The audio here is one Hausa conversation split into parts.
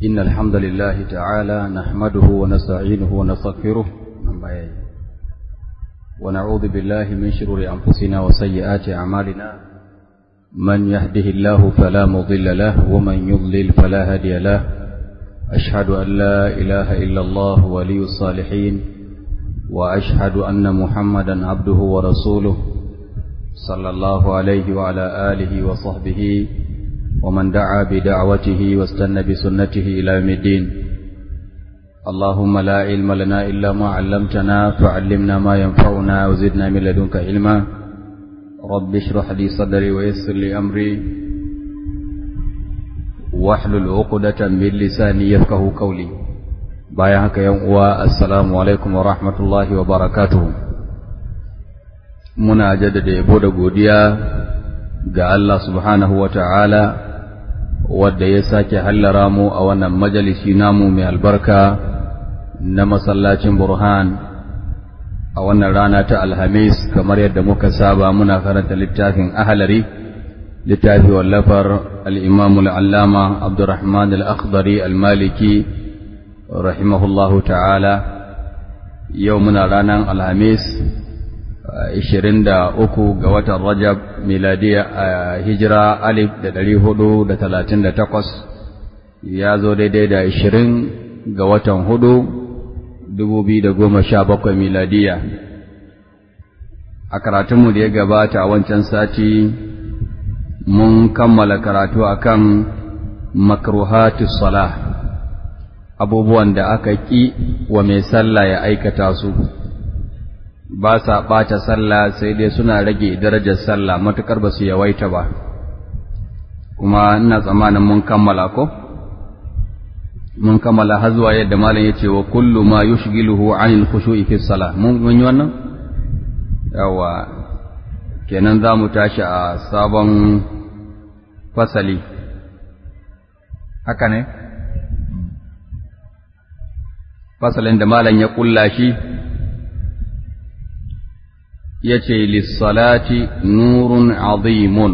إن الحمد لله تعالى نحمده ونستعينه ونستغفره ونعوذ بالله من شرور أنفسنا وسيئات أعمالنا من يهده الله فلا مضل له ومن يضلل فلا هادي له أشهد أن لا إله إلا الله ولي الصالحين وأشهد أن محمدا عبده ورسوله صلى الله عليه وعلى آله وصحبه ومن دعا بدعوته واستنى بسنته إلى يوم الدين اللهم لا علم لنا إلا ما علمتنا فعلمنا ما ينفعنا وزدنا من لدنك علما رب اشرح لي صدري ويسر لي أمري واحلل عقدة من لساني يفقه قولي بايعك يوم السلام عليكم ورحمة الله وبركاته muna jaddada yabo da godiya ga Allah subhanahu wa ta'ala wadda ya sake hallara mu a wannan majalisi namu mai albarka na masallacin burhan a wannan rana ta alhamis kamar yadda muka saba muna karanta littafin ahalari littafi wallafar al'imamu al'allama abdurrahman al'akhdari al-maliki rahimahullahu ta'ala yau muna ranar alhamis ishirin da uku ga watan Rajab miladiya a hijira alif da ɗari hudu da talatin da takwas ya zo daidai da ishirin ga watan hudu dubu biyu da goma sha bakwai miladiya a karatunmu da ya gabata a wancan sati mun kammala karatu akan makruhatu salah abubuwan da aka ƙi wa mai sallah ya aikata su ba sa ɓata sallah sai dai suna rage darajar sallah matuƙar ba su yawaita ba kuma ina tsammanin mun kammala ko mun kammala har zuwa yadda malam ya ce wa kullu ma yushghiluhu anil khushu'i fi salah mun yi wannan yawa kenan za mu tashi a sabon fasali haka ne fasalin da malam ya kulla shi yace lissalati nurun azimun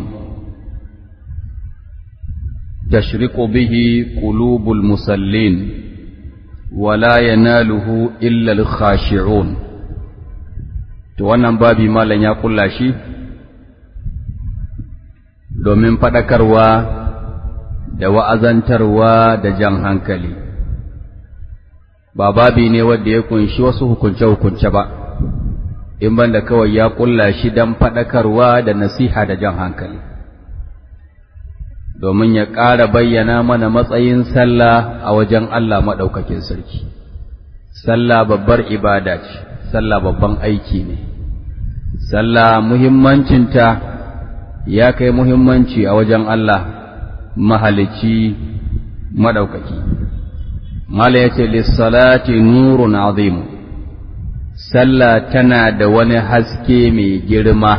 tashriqu bihi qulubul musallin wala yanaluhu illa al-khashi'un to wannan babi malam ya kulla shi domin fadakarwa da wa'azantarwa da jan hankali ba babi ne wanda ya kunshi wasu hukunce-hukunce ba in banda kawai ya kulla shi don faɗakarwa da nasiha da jan hankali domin ya ƙara bayyana mana matsayin sallah a wajen Allah maɗaukakin sarki sallah babbar ibada ce sallah babban aiki ne sallah muhimmancinta ya kai muhimmanci a wajen Allah mahalicci maɗaukaki mala ya ce lissalati nurun azimu sallah tana da wani haske mai girma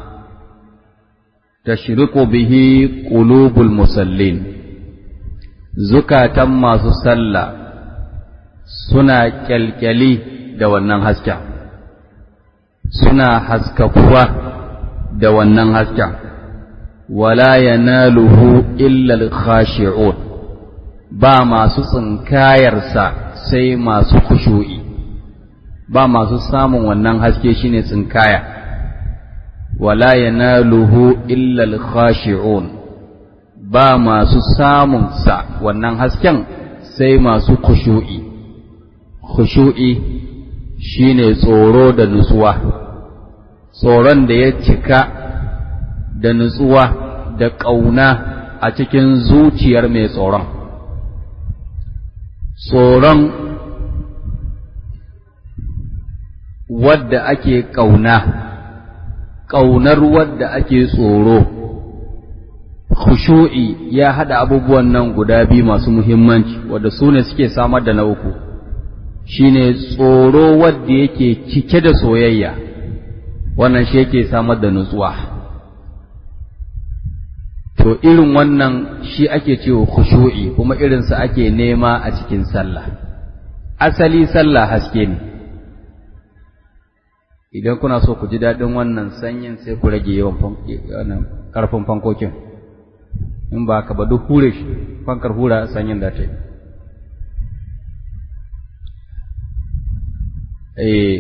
tashriqu bihi qulubul musallin zukatan masu sallah suna kyalkyali da wannan hasken suna haskakuwa da wannan hasken wala yanaluhu illa al-khashi'un ba masu tsinkayarsa sai masu khushu'i ba masu samun wannan haske shine tsinkaya wala yanaluhu illa al-khashi'un ba masu samun sa wannan hasken sai masu khushu'i khushu'i shine tsoro da nutsuwa tsoron da ya cika da nutsuwa da ƙauna a cikin zuciyar mai tsoron tsoron wadda ake ƙauna, ƙaunar wadda ake tsoro, khushu'i ya haɗa abubuwan nan guda biyu masu muhimmanci, wadda su ne suke samar da na uku, shi ne tsoro wadda yake cike da soyayya, wannan shi yake samar da nutsuwa. To, irin wannan shi ake cewa khushu'i kuma irinsa ake nema a cikin sallah. Asali sallah haske ne. idan kuna so ku ji daɗin wannan sanyin sai ku rage yawan ƙarfin fankokin in ba ka ba duk hure shi fankar hura sanyin da ta yi eh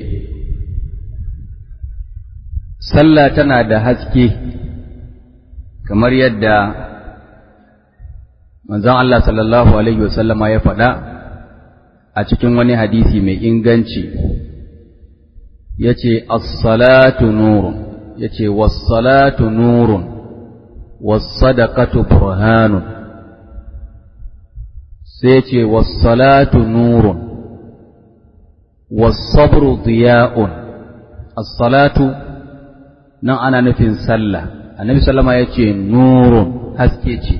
sallah tana da haske kamar yadda manzon Allah sallallahu alaihi wasallama ya faɗa a cikin wani hadisi mai inganci yace as-salatu nurun yace was-salatu nurun was-sadaqatu burhanun sai yace was-salatu nurun was-sabru diya'un as-salatu nan ana nufin sallah annabi sallama yace nurun haske ce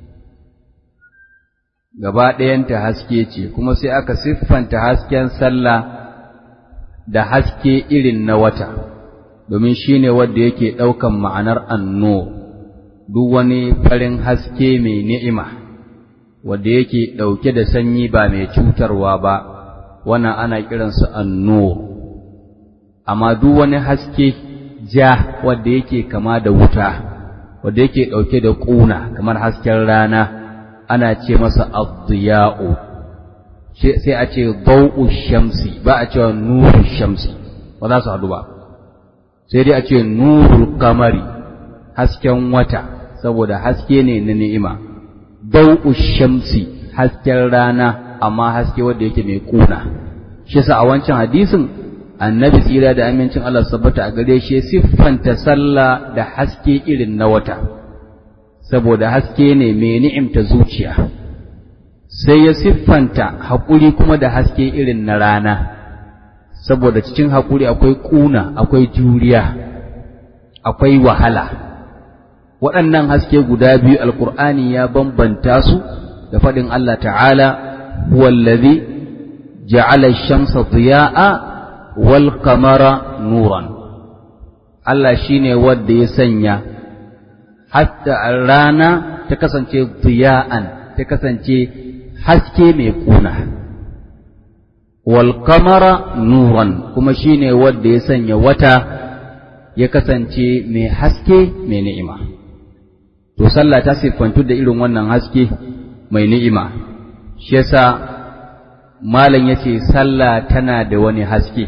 gaba ɗayanta haske ce kuma sai aka siffanta hasken sallah da haske irin na wata domin shi ne wanda yake ɗaukan ma'anar anno duk wani farin haske mai ni'ima wanda yake ɗauke da sanyi ba mai cutarwa ba wannan ana kiransa anno amma duk wani haske ja wanda yake kama da wuta wanda yake ɗauke da ƙuna kamar hasken rana ana ce masa addiya'u sai a ce bau'u shamsi ba a cewa nuru shamsi ba za su haɗu ba sai dai a ce nurul kamari hasken wata saboda haske ne na ni'ima bau'u shamsi hasken rana amma haske wanda yake mai kuna shi sa a wancan hadisin annabi tsira da amincin Allah sabbata a gare shi siffanta sallah da haske irin na wata saboda haske ne mai ni'imta zuciya sai ya siffanta haƙuri kuma da haske irin na rana saboda cikin haƙuri akwai ƙuna akwai juriya akwai wahala waɗannan haske guda biyu alƙur'ani ya bambanta su da faɗin Allah ta'ala huwallazi ja'ala shamsa diya'a wal qamara nuran Allah shine wanda ya sanya hatta rana ta kasance diya'an ta kasance haske mai kuna wal qamara nuran kuma shine wanda ya sanya wata ya kasance mai haske mai ni'ima to sallah ta siffantu da irin wannan haske mai ni'ima shi yasa malam yace sallah tana da wani haske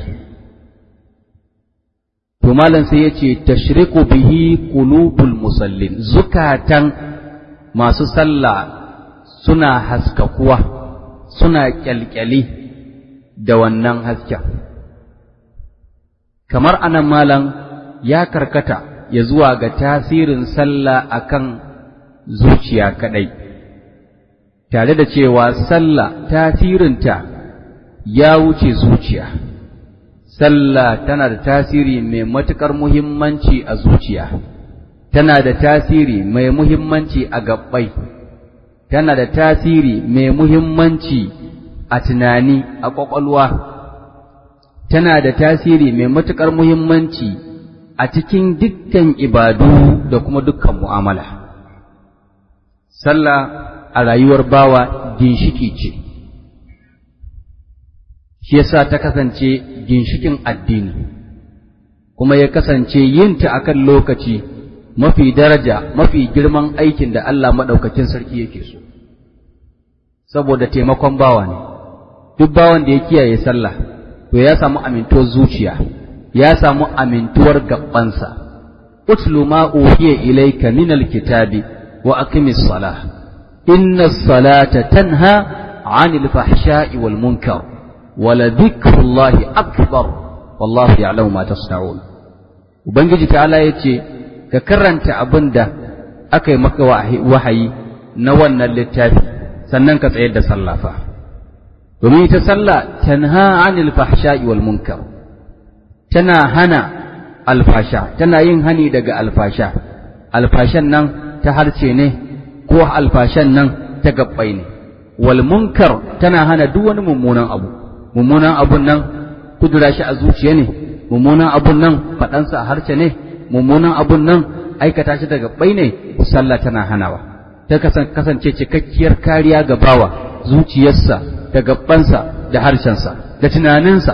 to malam sai yace tashriqu bihi qulubul musallin zukatan masu sallah suna haskakuwa suna kyalkyali da wannan hasken kamar anan malam ya karkata ya zuwa ga tasirin sallah akan zuciya kadai tare da cewa sallah tasirinta ya wuce zuciya sallah tana da tasiri mai matuƙar muhimmanci a zuciya tana da tasiri mai muhimmanci a gabbai tana da tasiri mai muhimmanci a tunani a ƙwaƙwalwa tana da tasiri mai matuƙar muhimmanci a cikin dukkan ibadu da kuma dukkan mu'amala sallah a rayuwar bawa ginshiki ce shi yasa ta kasance ginshikin addini kuma ya kasance yinta akan lokaci mafi daraja mafi girman aikin da Allah maɗaukakin sarki yake so saboda taimakon bawa ne duk bawan da ya kiyaye sallah to ya samu amintuwar zuciya ya samu amintuwar gabansa utlu ma uhiya ilayka min alkitabi wa aqimis salah inna salata tanha 'anil fahsha'i wal munkar wa la dhikrullahi akbar wallahu ya'lamu ma tasna'un ubangiji ta'ala yace ka karanta abinda aka yi maka wahayi na wannan littafi sannan ka tsayar da sallah fa domin ita sallah tanha 'anil fahsha'i wal munkar tana hana alfasha tana yin hani daga alfasha alfashan nan ta harce ne ko alfashan nan ta gabbai ne wal munkar tana hana duk wani mummunan abu mummunan abun nan kudura shi a zuciya ne mummunan abun nan faɗansa a harce ne mummunan abun nan aikata shi da gabbai ne sallah tana hanawa ta kasance cikakkiyar kariya ga bawa zuciyarsa da gabbansa da harshensa da tunaninsa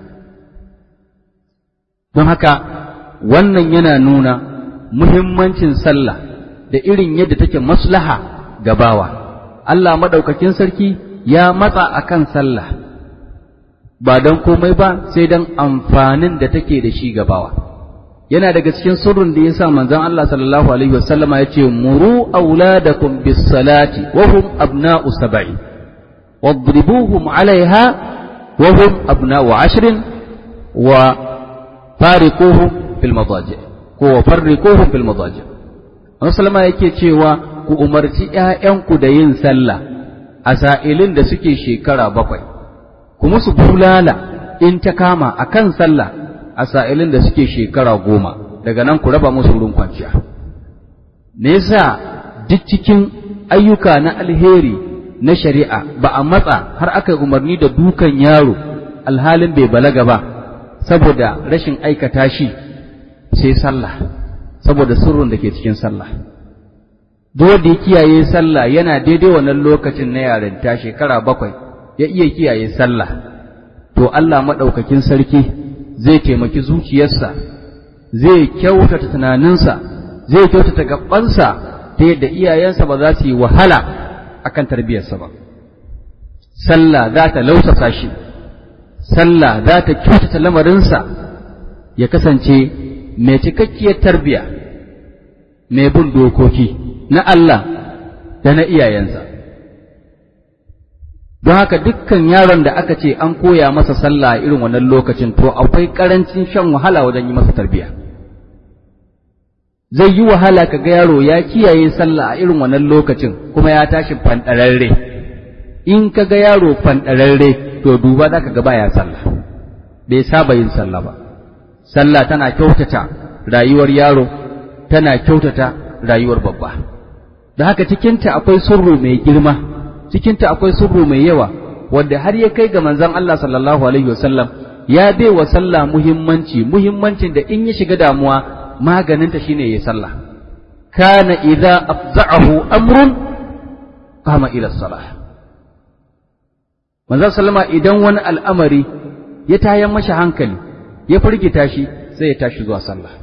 don haka wannan yana nuna muhimmancin sallah da irin yadda take maslaha ga bawa Allah maɗaukakin sarki ya matsa akan sallah ba don komai ba sai don amfanin da take da shi gabawa yana daga cikin sirrin da yasa manzon Allah sallallahu alaihi wasallama ya ce muru auladakum bis salati wa hum abna'u sab'i wadribuhum alaiha wa hum abna'u ashrin wa fariquhum fil madaji ko wa farriquhum fil madaji Annabi sallama yake cewa ku umarci ƴaƴanku da yin sallah a sa'ilin da suke shekara bakwai kuma su bulala in ta kama akan sallah a sa'ilin da suke shekara goma daga nan ku raba musu wurin kwanciya me yasa duk cikin ayyuka na alheri na shari'a ba a matsa har aka umarni da dukan yaro alhalin bai balaga ba saboda rashin aikata shi sai sallah saboda sirrin da ke cikin sallah duk wanda ya kiyaye sallah yana daidai wannan lokacin na yarinta shekara bakwai ya iya kiyaye sallah to Allah maɗaukakin sarki zai taimaki zuciyarsa zai kyautata tunaninsa zai kyautata gabansa ta yadda iyayensa ba za su yi wahala akan tarbiyarsa ba sallah za ta lausasa shi sallah za ta kyautata lamarinsa ya kasance mai cikakkiyar tarbiya mai bin dokoki na Allah da na iyayensa don haka dukkan yaron da aka ce an koya masa sallah a irin wannan lokacin to akwai karancin shan wahala wajen yi masa tarbiya zai yi wahala ka ga yaro ya kiyaye sallah a irin wannan lokacin kuma ya tashi fanɗararre in ka ga yaro fanɗararre to duba za ka ga baya sallah bai saba yin sallah ba sallah tana kyautata rayuwar yaro tana kyautata rayuwar babba da haka cikinta akwai surru mai girma cikinta akwai surru mai yawa wanda har ya kai ga manzon Allah sallallahu alaihi wasallam ya bai wa sallah muhimmanci muhimmancin da in ya shiga damuwa maganinta shine yayi sallah kana idza afza'ahu amrun qama ila salah manzon sallama idan wani al'amari ya tayan masa hankali ya firgita shi sai ya tashi zuwa sallah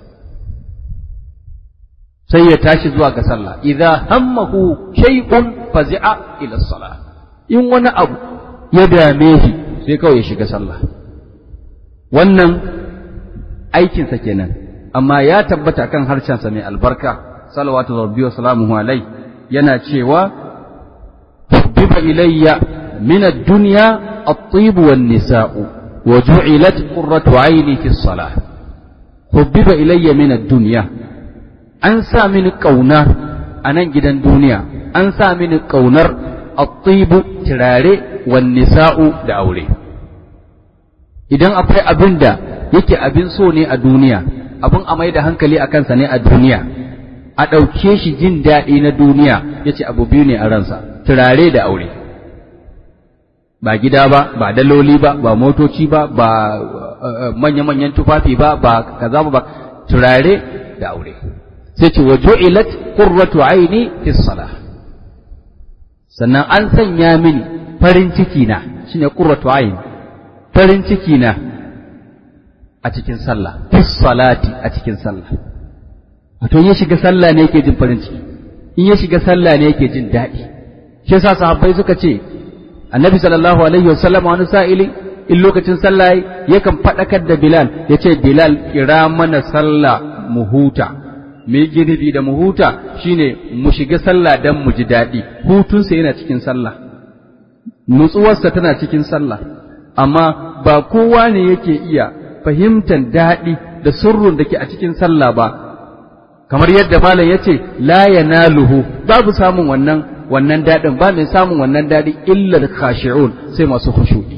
sai ya tashi zuwa ga sallah idza hammahu shay'un fazi'a ila salah in wani abu ya dame shi sai kawai ya shiga sallah wannan aikinsa kenan amma ya tabbata kan harshensa mai albarka salawatu rabbi wa salamuhu alai yana cewa biba ilayya min ad-dunya at-tib wan nisa'u wa ju'ilat qurratu 'ayni fi as-salah hubbiba ilayya min ad-dunya an sa mini ƙauna a nan gidan duniya an sa mini ƙaunar attibu turare wan nisa'u da aure idan akwai abin da yake abin so ne a duniya abin a mai da hankali a kansa ne a duniya a ɗauke shi jin daɗi na duniya ya ce abu biyu ne a ransa turare da aure ba gida ba ba daloli ba ba motoci ba ba manya-manyan tufafi ba ba kaza ba turare da aure sai ce wa ju'ilat qurratu aini fi salah sannan an sanya mini farin ciki na shine qurratu aini farin ciki na a cikin sallah fi salati a cikin sallah wato in ya shiga sallah ne yake jin farin ciki in ya shiga sallah ne yake jin daɗi shi yasa sahabbai suka ce annabi sallallahu alaihi wasallam wani sa'ili in lokacin sallah yakan faɗakar da bilal ya ce bilal kira mana sallah mu huta me ginibi da mu huta shine mu shiga sallah dan mu ji daɗi hutunsa yana cikin sallah nutsuwarsa tana cikin sallah amma ba kowa ne yake iya fahimtar daɗi da surrun da ke a cikin sallah ba kamar yadda malam ya ce la yanaluhu babu samun wannan wannan daɗin ba mai samun wannan daɗi illa khashi'un sai masu khushu'i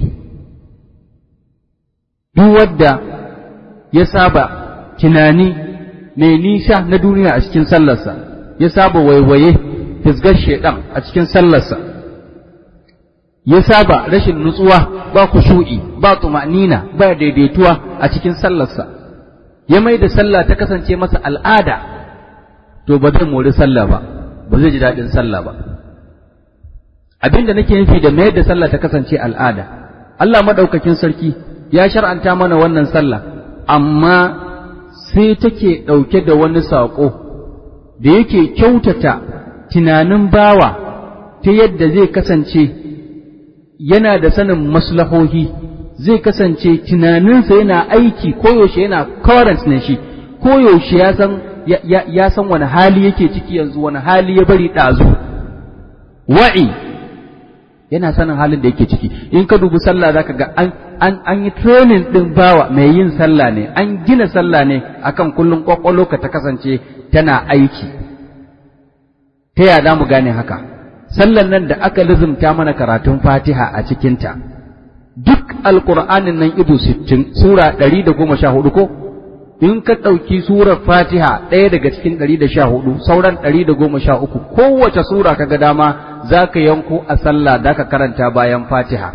duk wadda ya saba tunani mai nisa na duniya a cikin sallarsa ya saba waiwaye fisgar shaidan a cikin sallarsa ya saba rashin nutsuwa ba kushu'i ba tumanina ba daidaituwa a cikin sallarsa ya mai da sallah ta kasance masa al'ada to ba zai mori sallah ba ba zai ji daɗin sallah ba abin da nake nufi da mayar da sallah ta kasance al'ada Allah maɗaukakin sarki ya shar'anta mana wannan sallah amma sai take ɗauke da wani saƙo da yake kyautata tunanin bawa ta yadda zai kasance yana da sanin maslahohi zai kasance tunaninsa yana aiki koyaushe yana current ne shi koyaushe ya san ya san wani hali yake ciki yanzu wani hali ya bari ɗazu wa'i yana sanin halin da yake ciki in ka dubi sallah zaka ga an an an yi training din bawa mai yin sallah ne an gina sallah ne akan kullun kwakwalo ka ta kasance tana aiki ta ya za mu gane haka sallan nan da aka lizumta mana karatun fatiha a cikinta duk alƙur'anin nan ido sittin sura ɗari da goma sha hudu ko in ka ɗauki surar fatiha ɗaya daga cikin ɗari da sha hudu sauran ɗari da goma sha uku kowace sura ka ga dama za ka yanko a sallah da ka karanta bayan fatiha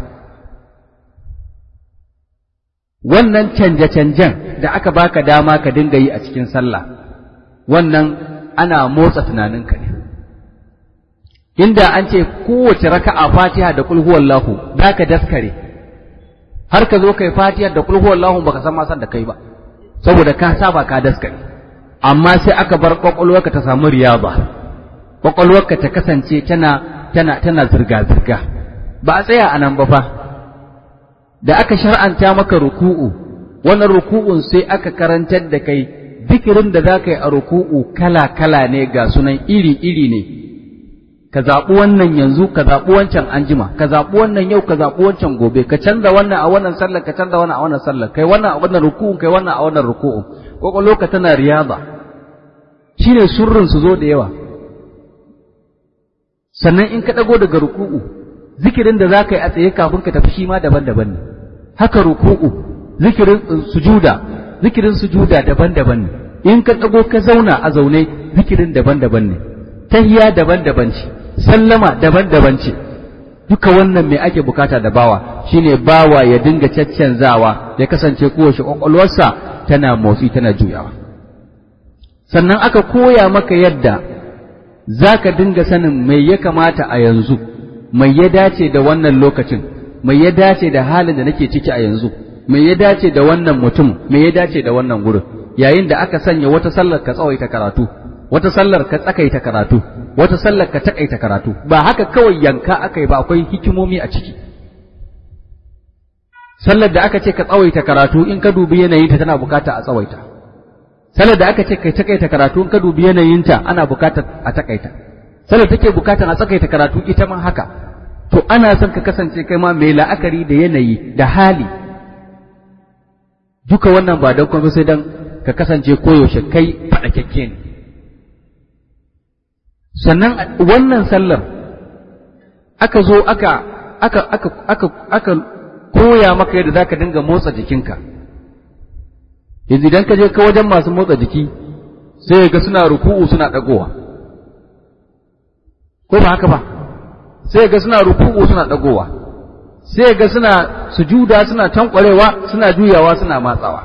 wannan canje-canjen da aka baka dama ka dinga yi a cikin sallah wannan ana motsa tunaninka ne inda an ce kowace raka'a fatiha da kul huwallahu za ka daskare har ka zo kai fatiha da kul huwallahu baka san ma san da kai ba saboda ka saba ka daskare amma sai aka bar kwakwalwarka ta samu riyaba kwakwalwarka ta kasance tana tana tana zirga zirga ba a tsaya a nan ba fa da aka shar'anta maka ruku'u wannan ruku'un sai aka karantar da kai zikirin da za ka yi a ruku'u kala kala ne ga sunan iri iri ne ka zaɓi wannan yanzu ka zaɓi wancan anjima ka zaɓi wannan yau ka zaɓi wancan gobe ka canza wannan a wannan sallar ka canza wannan a wannan sallar kai wannan a wannan ruku'un kai wannan a wannan ruku'un kwakwalwa ka tana riyada shine surrin su zo da yawa sannan in ka ɗago daga ruku'u zikirin da za ka yi a tsaye kafin ka tafi shi ma daban-daban ne haka ruku'u zikirin sujuda zikirin sujuda daban-daban ne in ka ɗago ka zauna a zaune zikirin daban-daban ne tahiya daban-daban ce sallama daban-daban ce duka wannan me ake bukata da bawa shine bawa ya dinga caccanzawa ya kasance kowace kwakwalwarsa tana motsi tana juyawa sannan aka koya maka yadda za ka dinga sanin mai ya kamata a yanzu mai ya dace da wannan lokacin mai ya dace da halin da nake ciki a yanzu mai ya dace da wannan mutum mai ya dace da wannan gurin yayin da aka sanya wata sallar ka tsawaita karatu wata sallar ka tsakaita karatu wata sallar ka takaita karatu ba haka kawai yanka aka yi ba akwai hikimomi a ciki sallar da aka ce ka tsawaita karatu in ka dubi yanayinta tana bukata a tsawaita sallar da aka ce ka takaita karatu in ka dubi yanayinta ana bukata a takaita sallar take bukatan a tsakaita karatu ita ma haka to ana son ka kasance kai ma mai la'akari da yanayi da hali duka wannan ba don kuma sai dan ka kasance koyaushe kai faɗakakke ne sannan wannan sallar aka zo aka aka aka aka aka koya maka yadda zaka dinga motsa jikinka yanzu idan ka je ka wajen masu motsa jiki sai ga suna ruku'u suna dagowa ko ba haka ba sai ga suna ruku'u suna dagowa sai ga suna sujuda suna tankwarewa suna juyawa suna matsawa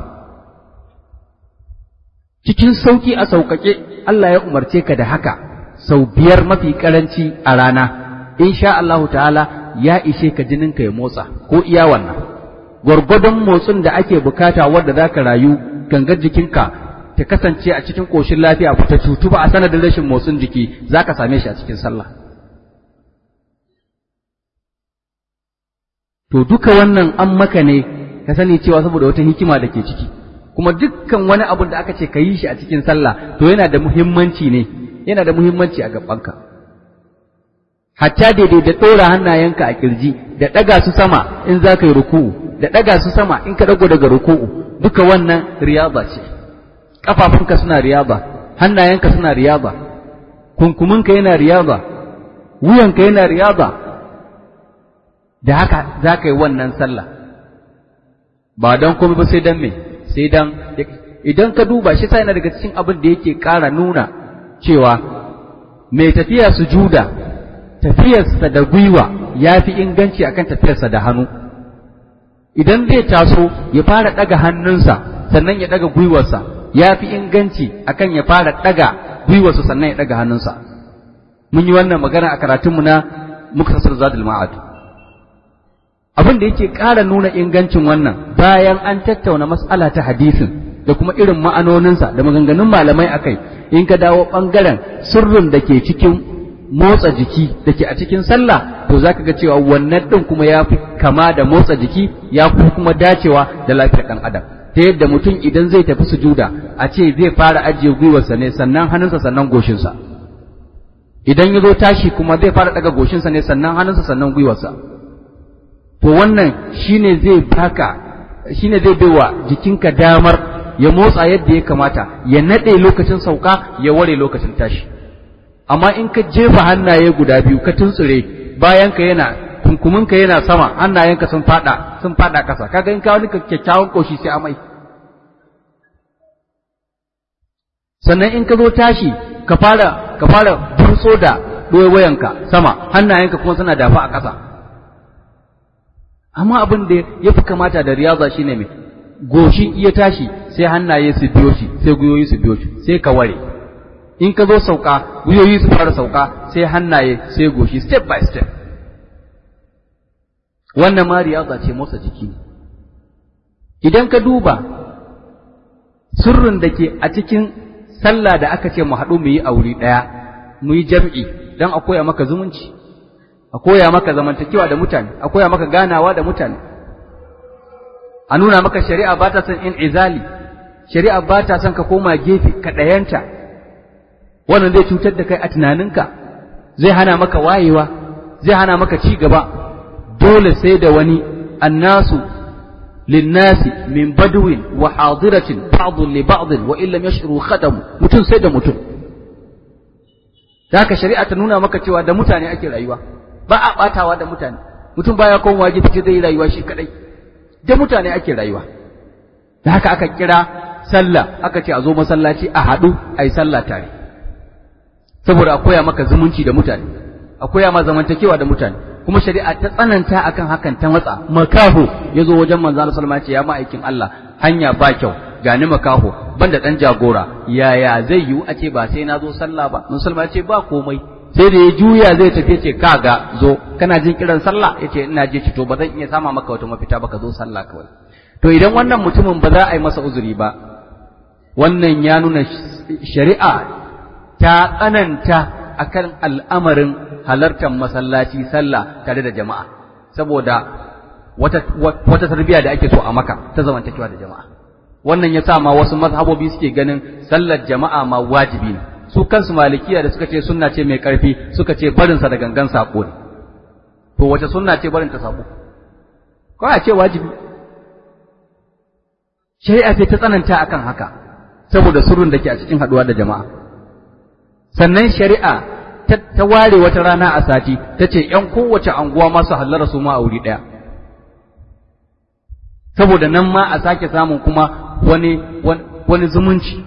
cikin sauki a sauƙaƙe Allah ya umarce ka da haka sau biyar mafi karanci a rana insha Allahu ta'ala ya ishe ka jininka ya motsa ko iya wannan gwargwadon motsin da ake bukata wadda za ka rayu gangar jikinka ta kasance a cikin ƙoshin lafiya ba ta cutu ba a sanadin rashin motsin jiki za ka same shi a cikin sallah to duka wannan an maka ne ka sani cewa saboda wata hikima da ke ciki kuma dukkan wani abun da aka ce ka yi shi a cikin sallah to yana da muhimmanci ne yana da muhimmanci a gabanka hatta daidai da ɗora hannayenka a kirji da ɗaga su sama in za ka yi ruku'u da ɗaga su sama in ka ɗago daga ruku'u duka wannan riyaba ce ƙafafunka suna riyaba hannayenka suna riyaba kunkuminka yana riyaba wuyanka yana riyaba da haka za ka yi wannan sallah ba don komai ba sai don me sai don idan ka duba shi sai yana daga cikin abin da yake ƙara nuna cewa mai tafiya sujuda tafiyarsa da gwiwa ya fi inganci akan tafiyarsa da hannu idan zai taso ya fara ɗaga hannunsa sannan ya ɗaga gwiwarsa ya fi inganci akan ya fara ɗaga gwiwarsa sannan ya ɗaga hannunsa mun yi wannan magana a karatunmu na muktasar zadul ma'ad abin da yake ƙara nuna ingancin wannan bayan an tattauna mas'ala ta hadisin da kuma irin ma'anoninsa da maganganun malamai akai in ka dawo ɓangaren sirrin da ke cikin motsa jiki da ke a cikin sallah to zaka ga cewa wannan din kuma ya fi kama da motsa jiki ya fi kuma dacewa da lafiyar ɗan adam ta yadda mutum idan zai tafi sujuda a ce zai fara ajiye gwiwarsa ne sannan hannunsa sannan goshinsa idan ya zo tashi kuma zai fara daga goshinsa ne sannan hannunsa sannan gwiwarsa to wannan shine zai baka shine zai baiwa jikinka damar ya motsa yadda ya kamata ya nade lokacin sauka ya ware lokacin tashi amma in ka jefa hannaye guda biyu ka tuntsure bayanka yana kunkuminka yana sama hannayenka sun fada sun fada kasa kaga in ka wani kyakkyawan koshi sai amai sannan in ka zo tashi ka fara ka fara burtso da wayanka sama hannayenka kuma suna dafa a ƙasa amma abin da ya fi kamata da riyaza shine mai goshi iya tashi sai hannaye su biyo shi sai gwiwoyi su biyo shi sai ka ware in ka zo sauka gwiwoyi su fara sauka sai hannaye sai goshi step by step wannan ma riyaza ce motsa jiki idan ka duba sirrin da ke a cikin sallah da aka ce mu haɗu mu yi a wuri ɗaya mu yi jam'i don a koya maka zumunci a koya maka zamantakewa da mutane a koya maka ganawa da mutane a nuna maka shari'a ba ta son in izali shari'a ba ta son ka koma gefe ka ɗayanta wannan zai cutar da kai a tunaninka zai hana maka wayewa zai hana maka ci gaba dole sai da wani annasu linnasi min badwin wa hadiratin ba'dun li ba'din wa illam yash'uru khadamu mutum sai da mutum haka shari'a ta nuna maka cewa da mutane ake rayuwa ba a batawa da mutane mutum baya komawa gefe zai rayuwa shi kadai da mutane ake rayuwa da haka aka kira sallah aka ce a zo masallaci a haɗu a yi sallah tare saboda a koya maka zumunci da mutane a koya ma zamantakewa da mutane kuma shari'a ta tsananta akan hakan ta matsa makaho ya zo wajen manzo Allah sallallahu alaihi ya ma'aikin Allah hanya ba kyau gani makaho banda dan jagora yaya zai yiwu a ce ba sai na zo sallah ba musulma ce ba komai sai da ya juya zai tafi ce kaga zo kana jin kiran sallah yace ina je ci to ba zan iya sama maka wata mafita ba ka zo sallah kawai to idan wannan mutumin ba za a yi masa uzuri ba wannan ya nuna shari'a ta tsananta akan al'amarin halartar masallaci sallah tare da jama'a saboda wata wata tarbiyya da ake so a maka ta zamantakewa da jama'a wannan ya sa ma wasu mazhabobi suke ganin sallar jama'a ma wajibi ne su kansu malikiya da suka ce sunna ce mai karfi suka ce barinsa da gangan sako ne to wace sunna ce barin ta sako ko a ce wajibi shari'a ce ta tsananta akan haka saboda surun da ke a cikin haduwa da jama'a sannan shari'a ta ware wata rana a sati ta ce ‘yan kowace anguwa masu hallara su ma a wuri ɗaya saboda nan ma a sake samun kuma wani wani zumunci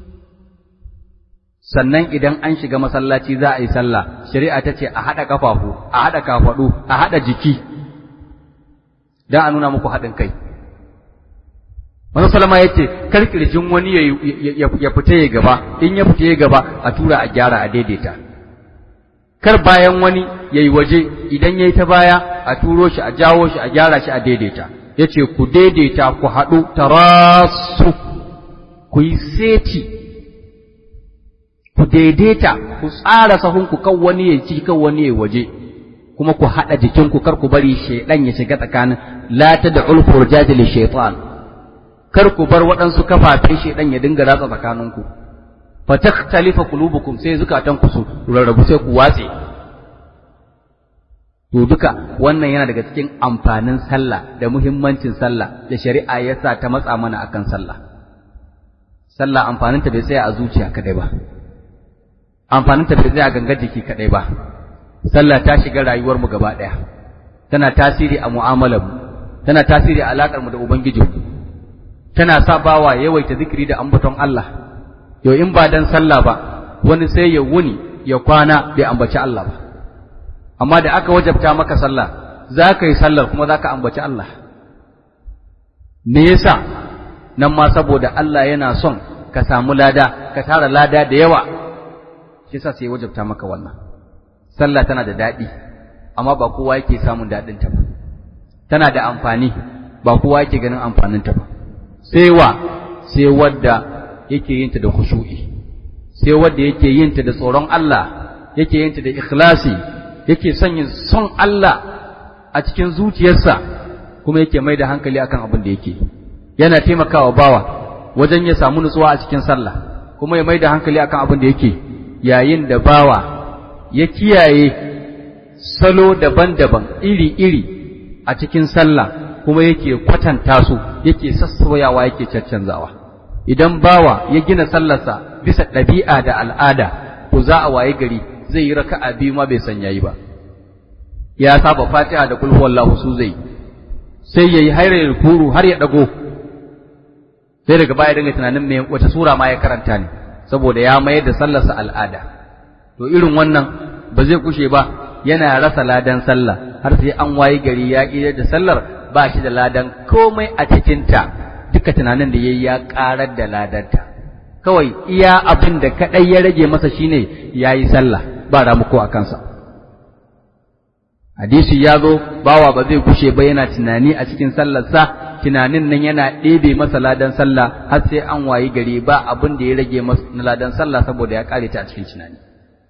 sannan idan an shiga masallaci za a yi sallah shari'a ta ce a haɗa ƙafafu a haɗa kafaɗu a haɗa jiki don a nuna muku haɗin kai wani salama ya ce kar kirjin wani ya fita ya gaba in ya fita ya gaba a tura a gyara a daidaita kar bayan wani ya yi waje idan ya yi ta baya a turo shi a jawo shi a gyara shi a daidaita ya ce ku daidaita ku haɗu tarasu ku yi seti ku daidaita ku tsara sahunku kan wani ya ci kan wani ya waje kuma ku haɗa jikinku kar ku bari shaidan ya shiga tsakanin la tad'ul furjati li shaytan kar ku bar waɗansu kafafen shaidan ya dinga ratsa tsakaninku fa takhtalifa qulubukum sai zukatan ku su rarrabu sai ku watse to duka wannan yana daga cikin amfanin sallah da muhimmancin sallah da shari'a ya sa ta matsa mana akan sallah sallah amfaninta bai tsaya a zuciya kadai ba amfaninta bai tsaya a gangar jiki kadai ba sallah ta shiga rayuwar mu gaba daya tana tasiri a mu'amalar mu tana tasiri a alakar mu da ubangiji tana sa bawa yawaita zikiri da ambaton Allah yau in ba dan sallah ba wani sai ya wuni ya kwana bai ambaci Allah ba amma da aka wajabta maka sallah za ka yi sallar kuma za ka ambaci Allah me yasa nan ma saboda Allah yana son ka samu lada ka tara lada da yawa shi yasa sai wajabta maka wannan sallah tana da daɗi amma ba kowa yake samun daɗin ta ba tana da amfani ba kowa yake ganin amfanin ta ba sai wa sai wadda yake yin ta da khushu'i sai wadda yake yin ta da tsoron Allah yake yin ta da ikhlasi yake sanya son Allah a cikin zuciyarsa kuma yake mai da hankali akan abin da yake yana taimakawa bawa wajen ya samu nutsuwa a cikin sallah kuma ya mai da hankali akan abin da yake yayin da bawa ya kiyaye salo daban-daban iri-iri a cikin sallah kuma yake kwatanta su yake sassauyawa yake caccanzawa idan bawa ya gina sallarsa bisa ɗabi'a da al'ada to za a waye gari zai yi raka'a biyu ma bai san yayi ba ya saba fatiha da kulhu wallahu su zai sai yayi hairar kuru har ya dago sai daga baya dinga tunanin me wata sura ma ya karanta ne saboda ya mayar da sallarsa al'ada to irin wannan ba zai kushe ba yana rasa ladan sallah har sai an waye gari ya ƙi da sallar ba shi da ladan komai a cikinta duka tunanin da yayi ya ƙarar da ladanta kawai iya abin da kaɗai ya rage masa shine ya yi sallah ba ramuko a kansa hadisi ya zo bawa ba zai kushe ba yana tunani a cikin sallarsa tunanin nan yana ɗebe masa ladan sallah har sai an wayi gari ba abin da ya rage masa na ladan sallah saboda ya ƙare ta a cikin tunani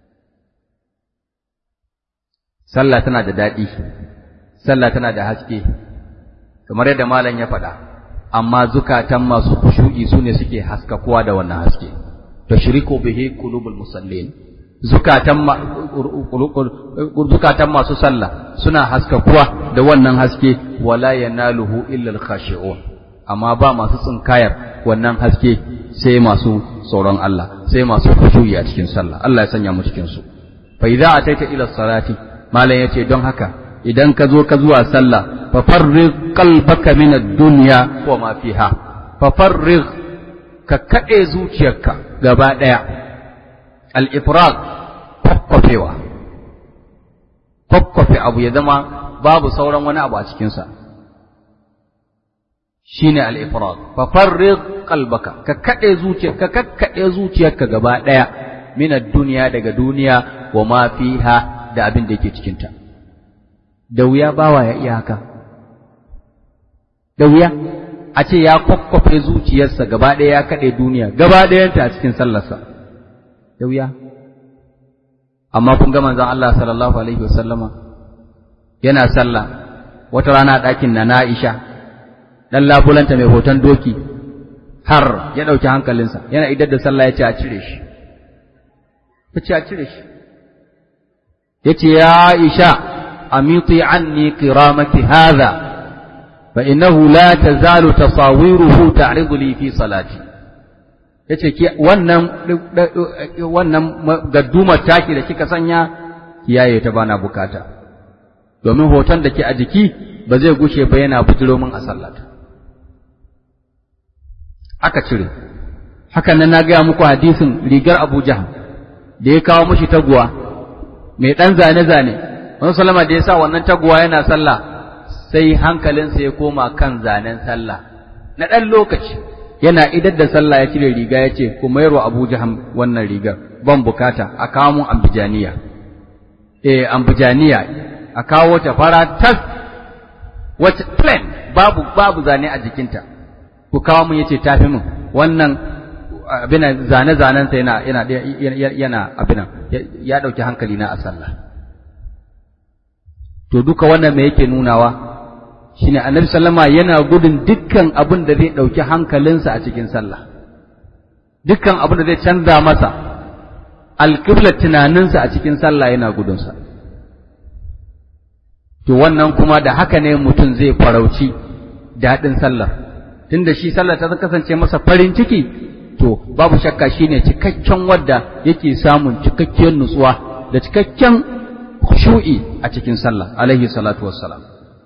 sallah tana da daɗi sallah tana da haske kamar yadda malam ya faɗa amma zukatan masu kushu'i su ne suke haskakuwa da wannan haske tashriku bihi qulubul musallin zukatan zukatan masu sallah suna haskakuwa da wannan haske wala yanaluhu illa al-khashi'un amma ba masu tsinkayar wannan haske sai masu tsoron Allah sai masu khushu'i a cikin sallah Allah ya sanya mu cikin su fa idza ataita ila salati malam yace don haka idan ka zo ka zuwa sallah fa farrig qalbaka min ad-dunya wa ma fiha fa farrig ka kade zuciyarka gaba daya al-ifrag kokkofewa kokkofe abu ya zama babu sauran wani abu a cikin sa shine al-ifrag fa farrig qalbaka ka kade zuciyarka ka kakkade zuciyarka gaba daya min ad-dunya daga duniya wa ma fiha da abin da yake cikinta da wuya bawa ya iya haka da wuya a ce ya kwakwafe zuciyarsa gaba ɗaya ya kaɗe duniya gaba ɗayanta a cikin sallarsa da wuya amma kun ga manzon Allah sallallahu alaihi wasallama yana sallah wata rana ɗakin na Aisha dan labulanta mai hoton doki har ya ɗauki hankalinsa yana idar da sallah ya ce a cire shi ya ce a cire shi ya ce ya Aisha amiti anni qiramaki hadha fa innahu la tazalu tasawiruhu ta'ridu li fi salati yace ki wannan wannan gaddumar taki da kika sanya kiyaye ta bana bukata domin hoton da ke a jiki ba zai gushe ba yana bujiro min a sallata aka cire hakan nan na gaya muku hadisin rigar Abu Jahl da ya kawo mishi taguwa mai ɗan zane-zane wani salama da ya sa wannan taguwa yana sallah sai hankalinsa ya koma kan zanen sallah na ɗan lokaci yana idar da sallah ya cire riga ya ce ku mayarwa abu jaham wannan rigar ban bukata a kawo mun ambijaniya eh ambijaniya a kawo ta fara tas wacce plain babu babu zane a jikinta ku kawo mun yace tafi mun wannan abin zane-zanensa yana yana yana abin ya dauki hankali na a sallah to duka wannan me yake nunawa shine annabi sallama yana gudun dukkan abin da zai dauki hankalinsa a cikin sallah dukkan abin da zai canza masa alƙiblar tunaninsa a cikin sallah yana gudunsa to wannan kuma da haka ne mutum zai farauci daɗin sallar tunda shi sallar ta kasance masa farin ciki to babu shakka shine cikakken wadda yake samun cikakkiyar nutsuwa da cikakken khushu'i a cikin sallah alaihi salatu wassalam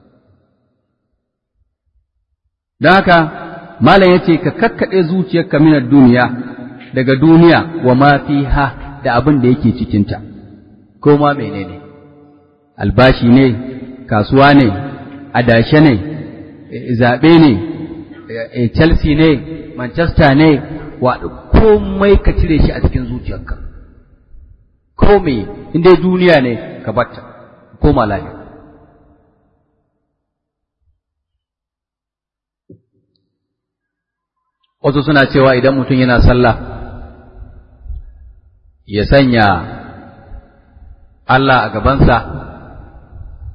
don haka malam yace ka kakkade zuciyarka min duniya daga duniya wa ma fiha da abin da yake cikin ta ko ma menene albashi ne kasuwa ne adashe ne zabe ne Chelsea ne Manchester ne wa komai ka cire shi a cikin zuciyarka komai inda duniya ne ka batta koma lafiya wasu suna cewa idan mutum yana sallah ya sanya Allah a gabansa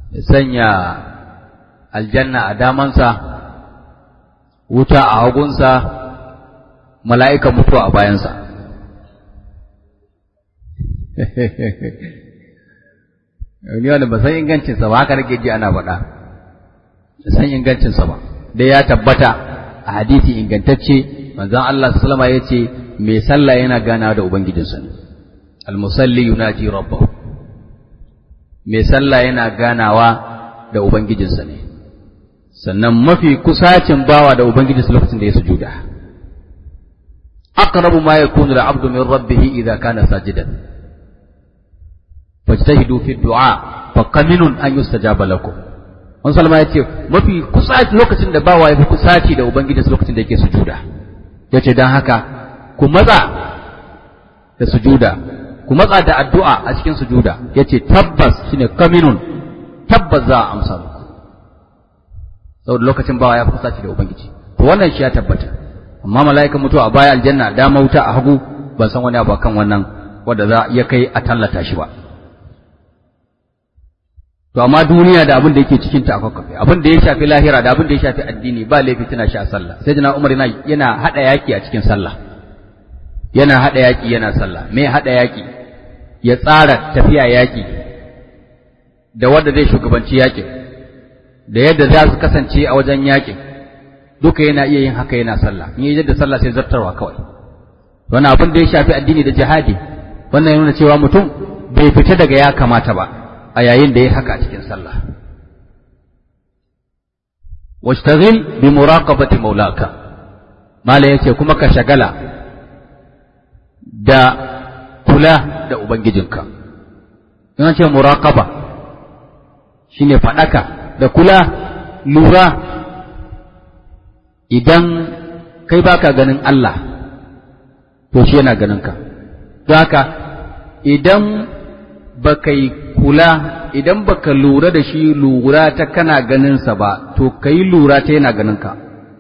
ya sanya aljanna a damansa wuta a hagunsa mala'ika mutuwa a bayansa ni wanda ba san ingancinsa ba haka nake ji ana faɗa ba san ingancinsa ba dai ya tabbata a hadisi ingantacce manzon Allah sallama ya ce mai sallah yana ganawa da ubangijinsa ne almusalli yunaji rabbahu mai sallah yana ganawa da ubangijinsa ne sannan mafi kusacin bawa da ubangijinsa lokacin da ya sujuda aqrabu ma yakunu al-'abdu min rabbih idha kana sajidan fajtahidu fi du'a fa qaminun an yustajaba lakum Wani salama ya ce mafi kusaci lokacin da bawa ya fi kusaci da ubangijinsa lokacin da yake sujuda ya ce don haka ku matsa da sujuda ku matsa da addu'a a cikin sujuda ya ce tabbas shine kaminun tabbas za a amsa muku saboda lokacin bawa ya fi kusaci da ubangiji to wannan shi ya tabbata amma mala'ikan mutuwa a baya aljanna dama wuta a hagu ban san wani abu kan wannan wanda za ya kai a tallata shi ba to amma duniya da abin da yake cikin ta akwai kafe abin da ya shafi lahira da abin da ya shafi addini ba laifi tana sha sallah sai jina umar yana yana hada yaki a cikin sallah yana hada yaki yana sallah me hada yaki ya tsara tafiya yaki da wanda zai shugabanci yakin da yadda za su kasance a wajen yakin duka yana iya yin haka yana sallah in yi yadda sallah sai zartarwa kawai wannan abin da ya shafi addini da jihadi wannan ya nuna cewa mutum bai fita daga ya kamata ba a yayin da ya haka a cikin sallah washtaghil bi muraqabati maulaka mala yace kuma ka shagala da kula da ubangijinka in ce muraqaba shine fadaka da kula lura idan kai baka ganin Allah to shi yana ganin ka don haka idan baka yi kula idan baka lura da shi lura ta kana ganinsa ba to ka yi lura ta yana ganinka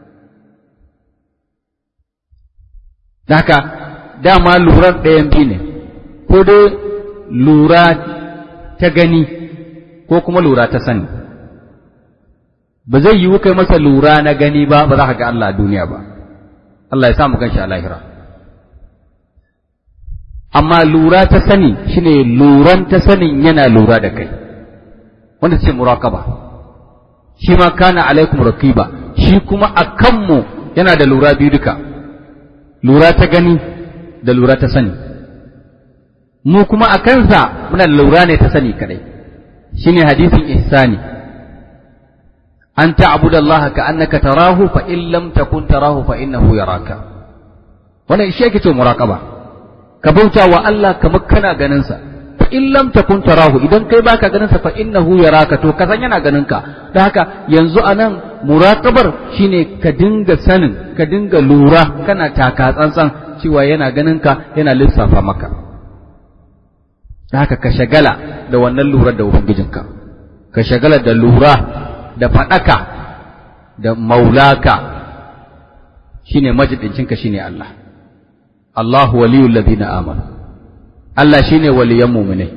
haka dama lurar ɗayan biyu ne ko dai lura ta gani ko kuma lura ta sani ba zai yiwu kai masa lura na gani ba ba za ka ga Allah a duniya ba Allah ya samu ganshi a lahira amma lura ta sani shine luran ta sanin yana lura da kai wanda ce muraqaba shi ma kana alaikum raqiba shi kuma a kanmu yana da lura biyu duka lura ta gani da lura ta sani mu kuma a kansa muna da lura ne ta sani kadai shine hadisin ihsani an ta'budu Allah ka annaka tarahu fa in lam takun tarahu fa innahu yaraka wannan shi yake ce muraqaba ka bauta wa Allah kamar kana ganin sa fa in lam takun tarahu idan kai baka ganin sa fa innahu yaraka to ka san yana ganin ka dan haka yanzu anan muraqabar shine ka dinga sanin ka dinga lura kana taka tsantsan cewa yana ganin ka yana lissafa maka dan haka ka shagala da wannan lura da ubangijinka ka shagala da lura da fadaka da maulaka shine majidincinka shine Allah Allahu waliyul ladina amanu Allah shine waliyan mu'minai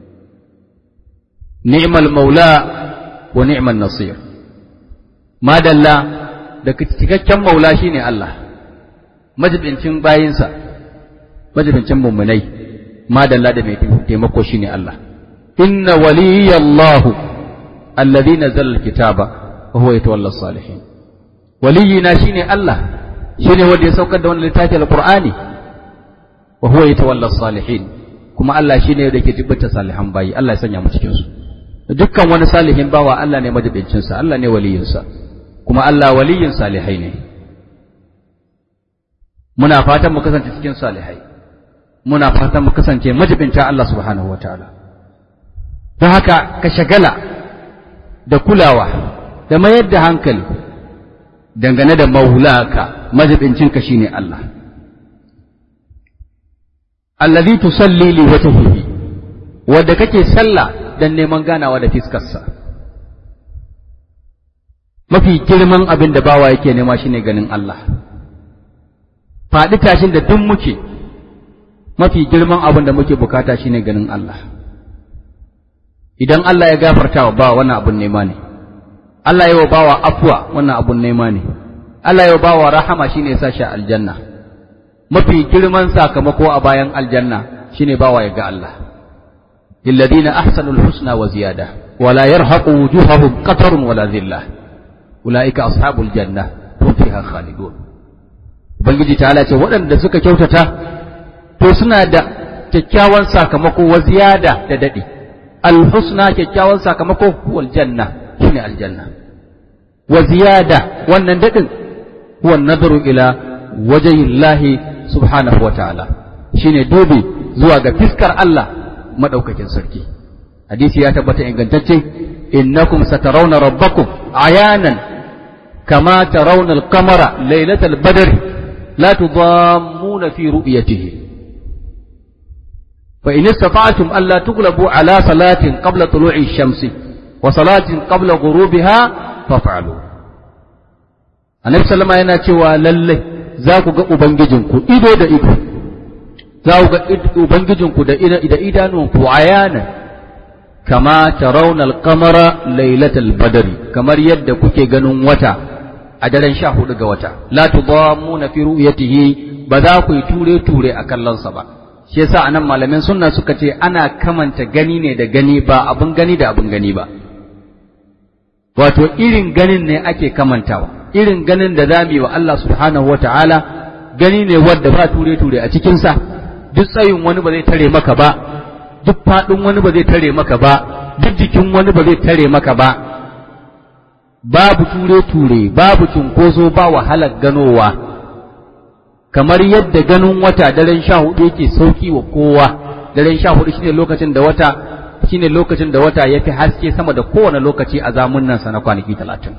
ni'mal maula wa ni'man nasir madalla da cikakken maula shine Allah majibincin bayinsa majibincin mu'minai madalla da mai taimako shine Allah inna waliyallahu alladhi nazzala alkitaba wa huwa yatawalla salihin waliyina shine Allah shine wanda ya saukar da wannan littafi alqur'ani wa huwa yatawalla salihin kuma Allah shine da ke jibbata salihan bayi Allah ya sanya mu cikin su dukkan wani salihin bawa Allah ne majibincin sa Allah ne waliyin sa kuma Allah waliyin salihai ne muna fatan mu kasance cikin salihai muna fatan mu kasance majibinta Allah subhanahu wataala don haka ka shagala da kulawa da mayar da hankali dangane da maulaka majibincinka shine Allah allazi tusalli li wajhihi wanda kake sallah dan neman ganawa da fiskarsa mafi girman abin da bawa yake nema shine ganin Allah faɗi tashin da duk muke mafi girman abin da muke bukata shine ganin Allah idan Allah ya gafarta wa bawa wannan abun nema ne Allah ya wa bawa afwa wannan abun nema ne Allah ya wa bawa rahama shine ya sa shi aljanna mafi girman sakamako a bayan aljanna shine bawa ya ga Allah lilladina ahsanul husna wa ziyada wala yarhaqu wujuhahum qatarun wala dhillah ulaika ashabul janna hum fiha khalidun ubangiji ta ce waɗanda suka kyautata to suna da kyakkyawan sakamako wa ziyada da dadi alhusna kyakkyawan sakamako wal janna shine aljanna wa ziyada wannan dadin huwa nazaru ila wajhillahi subhanahu wa ta'ala shine dubi zuwa ga fiskar Allah madaukakin sarki hadisi ya tabbata ingantacce innakum satarawna rabbakum ayanan kama tarawna al-qamara laylatal badri la tudammuna fi ru'yatihi fa in istata'tum alla tughlabu ala salatin qabla tulu'i ash-shamsi wa salatin qabla ghurubiha faf'alu annabi sallama yana cewa lalle za ku ga ubangijinku ido da ido za ku ga ubangijinku da da idanuwanku ayanan kama tarawna al-qamara laylatal badri kamar yadda kuke ganin wata a daren sha hudu ga wata la tudammuna fi ru'yatihi ba za ku yi ture ture a kallonsa ba shi yasa anan malamin sunna suka ce ana kamanta gani ne da gani ba abun gani da abun gani ba wato irin ganin ne ake kamantawa irin ganin da zamu yi wa Allah subhanahu wataala gani ne wanda ba ture ture a cikin sa duk tsayin wani ba zai tare maka ba duk faɗin wani ba zai tare maka ba duk jikin wani ba zai tare maka ba babu ture-ture babu cunkoso ba wahalar ganowa kamar yadda ganin wata daren sha hudu yake sauki wa kowa daren sha hudu shine lokacin da wata shine lokacin da wata ya fi haske sama da kowane lokaci a zamunansa na kwanaki talatin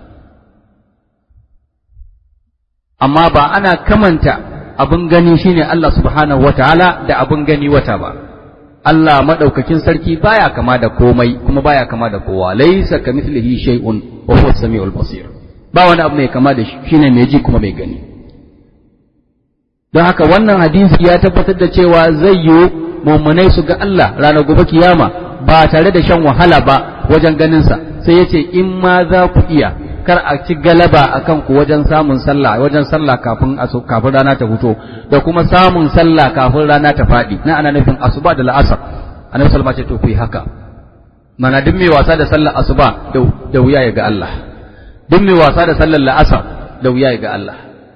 amma ba ana kamanta abin gani shine Allah subhanahu wataala da abin gani wata ba Allah madaukakin sarki baya kama da komai kuma baya kama da kowa laysa kamithlihi shay'un wa huwa as-sami'ul basir ba wani abu mai kama da shi shine mai ji kuma mai gani don haka wannan hadisi ya tabbatar da cewa zai yi mummunai su ga Allah ranar gobe kiyama ba tare da shan wahala ba wajen ganinsa sai ya ce in ma za ku iya kar a ci galaba a kanku wajen samun sallah wajen sallah kafin kafin rana ta fito da kuma samun sallah kafin rana ta faɗi na ana nufin asuba da la'asar annabi sallallahu ce to ku yi haka mana duk mai wasa da sallar asuba da wuya ya ga Allah duk mai wasa da sallar la'asar da wuya ya ga Allah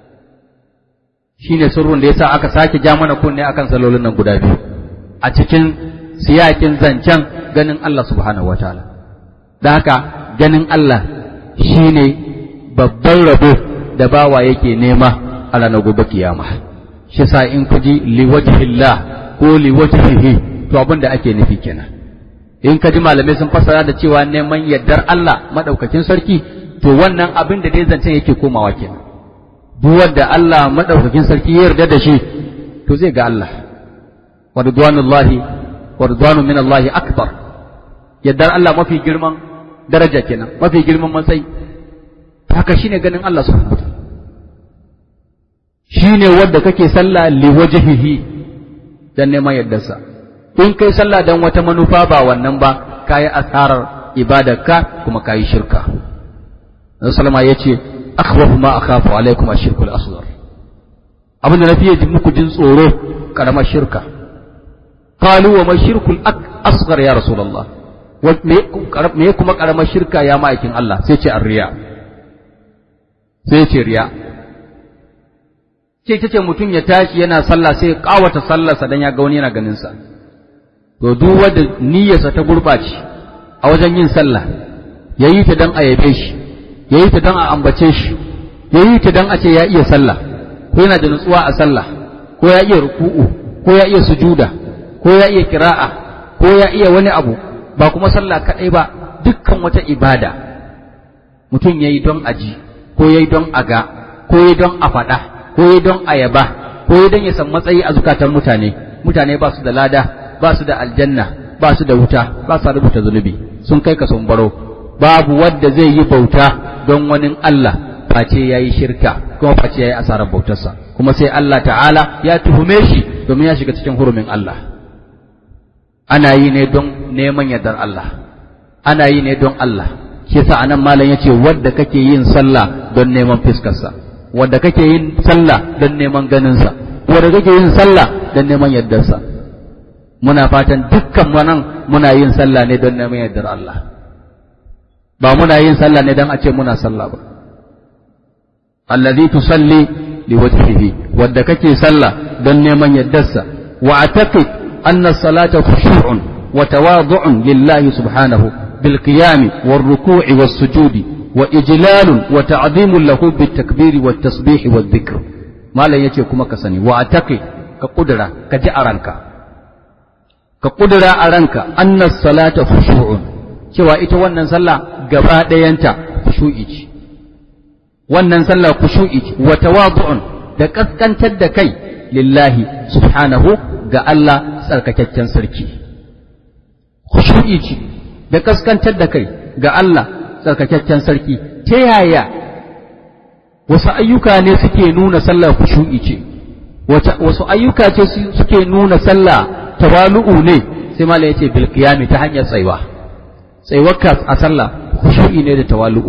shine sirrin da yasa aka sake ja mana kunne akan salolin nan guda biyu a cikin siyakin zancen ganin Allah subhanahu wataala da haka ganin Allah shine babban rabo da bawa yake nema a ranar gobe kiyama shi sa in ku ji liwajhillah ko liwajhihi to abin da ake nufi kenan in ka ji malamai sun fassara da cewa neman yardar Allah madaukakin sarki to wannan abin da dai zancen yake komawa kenan duk wanda Allah madaukakin sarki ya yarda da shi to zai ga Allah wa ridwanullahi wa ridwanu min Allah akbar yardar Allah mafi girman daraja kenan mafi girman matsayi haka shine ganin Allah subhanahu wa shine wanda kake sallah liwajhihi dan neman yardarsa in kai sallah dan wata manufa ba wannan ba kayi asarar ibadarka kuma kayi shirka Nabi sallama yace akhwafu ma akhafu alaikum ashirku al-asghar abin da nafiye ji muku jin tsoro karamar shirka qalu wa mashirku al-asghar ya rasulullah me kuma karamar shirka ya ma'aikin Allah sai ce arriya sai ce riya ce tace mutum ya tashi yana sallah sai kawata sallarsa dan ya ga wani yana ganin sa to duk wanda niyyarsa ta gurɓace a wajen yin sallah ya yi ta don a yabe shi ya yi ta don a ambace shi ya yi ta don a ce ya iya sallah ko yana da nutsuwa a sallah ko ya iya ruku'u ko ya iya sujuda ko ya iya kira'a ko ya iya wani abu ba kuma sallah kaɗai ba dukkan wata ibada mutum ya yi don aji ko ya yi don aga ko ya yi don a faɗa ko ya yi don a yaba ko ya don ya san matsayi a zukatan mutane mutane ba su da lada ba su da aljanna ba su da wuta ba su rubuta zunubi sun kai ka sun baro babu wanda zai yi bauta don wani Allah face ya yi shirka kuma face ya yi asarar bautarsa kuma sai Allah ta'ala ya tuhume shi domin ya shiga cikin hurumin Allah ana yi ne don neman yardar Allah ana yi ne don Allah shi yasa anan malam yace wanda kake yin sallah don neman fiskarsa wanda kake yin sallah don neman ganinsa wanda kake yin sallah don neman yardarsa muna fatan dukkan wannan muna yin sallah ne don neman yardar Allah ba muna yin sallah ne don a ce muna sallah ba allazi tusalli liwajhihi wanda kake sallah don neman yardarsa wa ataqid anna salata khushu'un wa tawadu'un lillahi subhanahu bil qiyam war ruku'i was sujudi wa ijlalun wa ta'zimun lahu bit takbiri wat tasbih wad dhikr malam yace kuma ka sani wa ataqid ka kudura ka ji a ranka ka kudura a ranka anna salata khushu'un cewa ita wannan sallah gaba ɗayanta khushu'i ce wannan sallah khushu'i ce wa tawadu'un da kaskantar da kai lillahi subhanahu ga Allah tsarkakakken sarki khushu'i ce da kaskantar da kai ga Allah tsarkakakken sarki ta yaya wasu ayyuka ne suke nuna sallah khushu'i ce wasu ayyuka ce suke nuna sallah tawalu'u ne sai malai yace bil qiyami ta hanyar tsaiwa tsaiwarka a sallah khushu'i ne da tawalu'u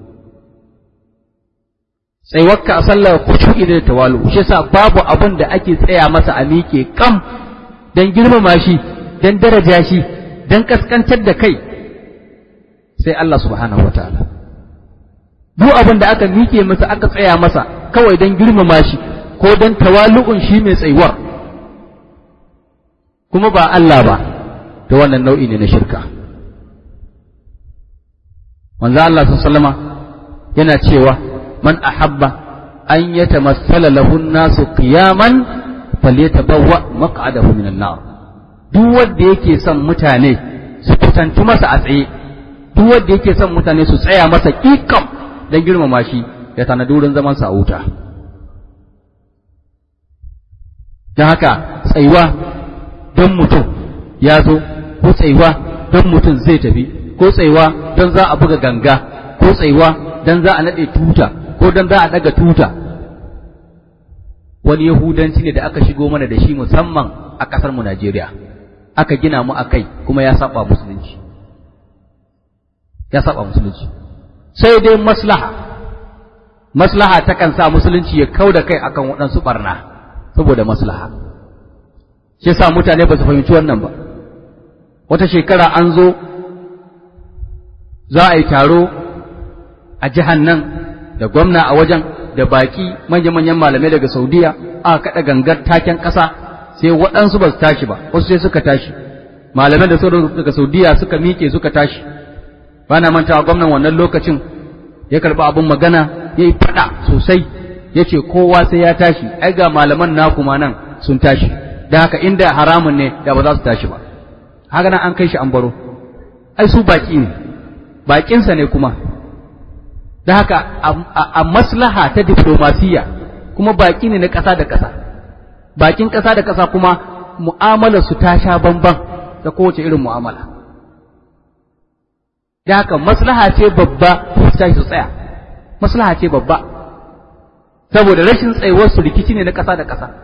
tsaiwarka a sallah khushu'i ne da tawalu'u shi yasa babu abin da ake tsaya masa a miƙe kam dan girmama shi dan daraja shi dan kaskantar da kai sai Allah subhanahu wataala duk abin da aka miƙe masa aka tsaya masa kawai dan girmama shi ko dan tawalu'un shi mai tsaiwar kuma ba Allah ba to wannan nau'i ne na shirka manzo Allah sallama yana cewa man ahabba an yatamassala lahu an-nasu qiyaman falyatabawwa maq'adahu minan nar duk wanda yake son mutane su kusantu masa a tsaye duk wanda yake son mutane su tsaya masa kikam dan girmama shi ya tanadi wurin zaman sa a wuta don haka tsayuwa don mutum ya zo ko tsayuwa don mutum zai tafi ko tsayuwa don za a buga ganga ko tsayuwa don za a naɗe tuta ko don za a ɗaga tuta wani yahudanci ne da aka shigo mana da shi musamman a ƙasar mu Najeriya aka gina mu a kai kuma ya saba musulunci ya saba musulunci sai dai maslaha maslaha takan sa musulunci ya kau da kai akan waɗansu ɓarna saboda maslaha shi yasa mutane ba su fahimci wannan ba wata shekara an zo za a yi taro a jihar nan da gwamna a wajen da baki manya-manyan malamai daga saudiya aka kaɗa gangar taken ƙasa sai waɗansu ba su tashi ba wasu sai suka tashi malamai da sauran daga saudiya suka miƙe suka tashi ba na mantawa gwamnan wannan lokacin ya karɓi abin magana ya yi faɗa sosai ya ce kowa sai ya tashi ai ga malaman naku ma nan sun tashi da haka inda haramun ne da ba za su tashi ba haka nan an kai shi an baro ai su baki ne bakinsa ne kuma da haka a maslaha ta diplomasiya kuma baki ne na ƙasa da ƙasa bakin ƙasa da ƙasa kuma mu'amalar su ta sha bamban da kowace irin mu'amala da haka maslaha ce babba su tashi su tsaya maslaha ce babba saboda rashin tsayuwar su rikici ne na ƙasa da ƙasa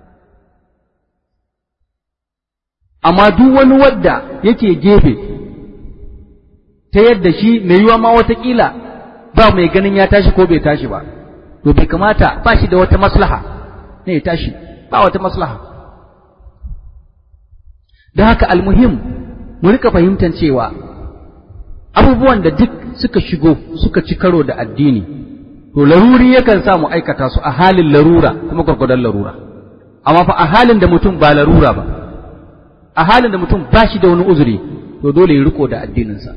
amma duk wani wadda yake gefe ta yadda shi mai yiwa ma watakila ba mai ganin ya tashi ko bai tashi ba to bai kamata ba shi da wata maslaha ne ya tashi ba wata maslaha da haka almuhim mu rika fahimtar cewa abubuwan da duk suka shigo suka ci karo da addini to laruri yakan sa mu aikata su a halin larura kuma gwargwadon larura amma fa a halin da mutum ba larura ba a halin da mutum ba shi da wani uzuri to dole ya riko da addininsa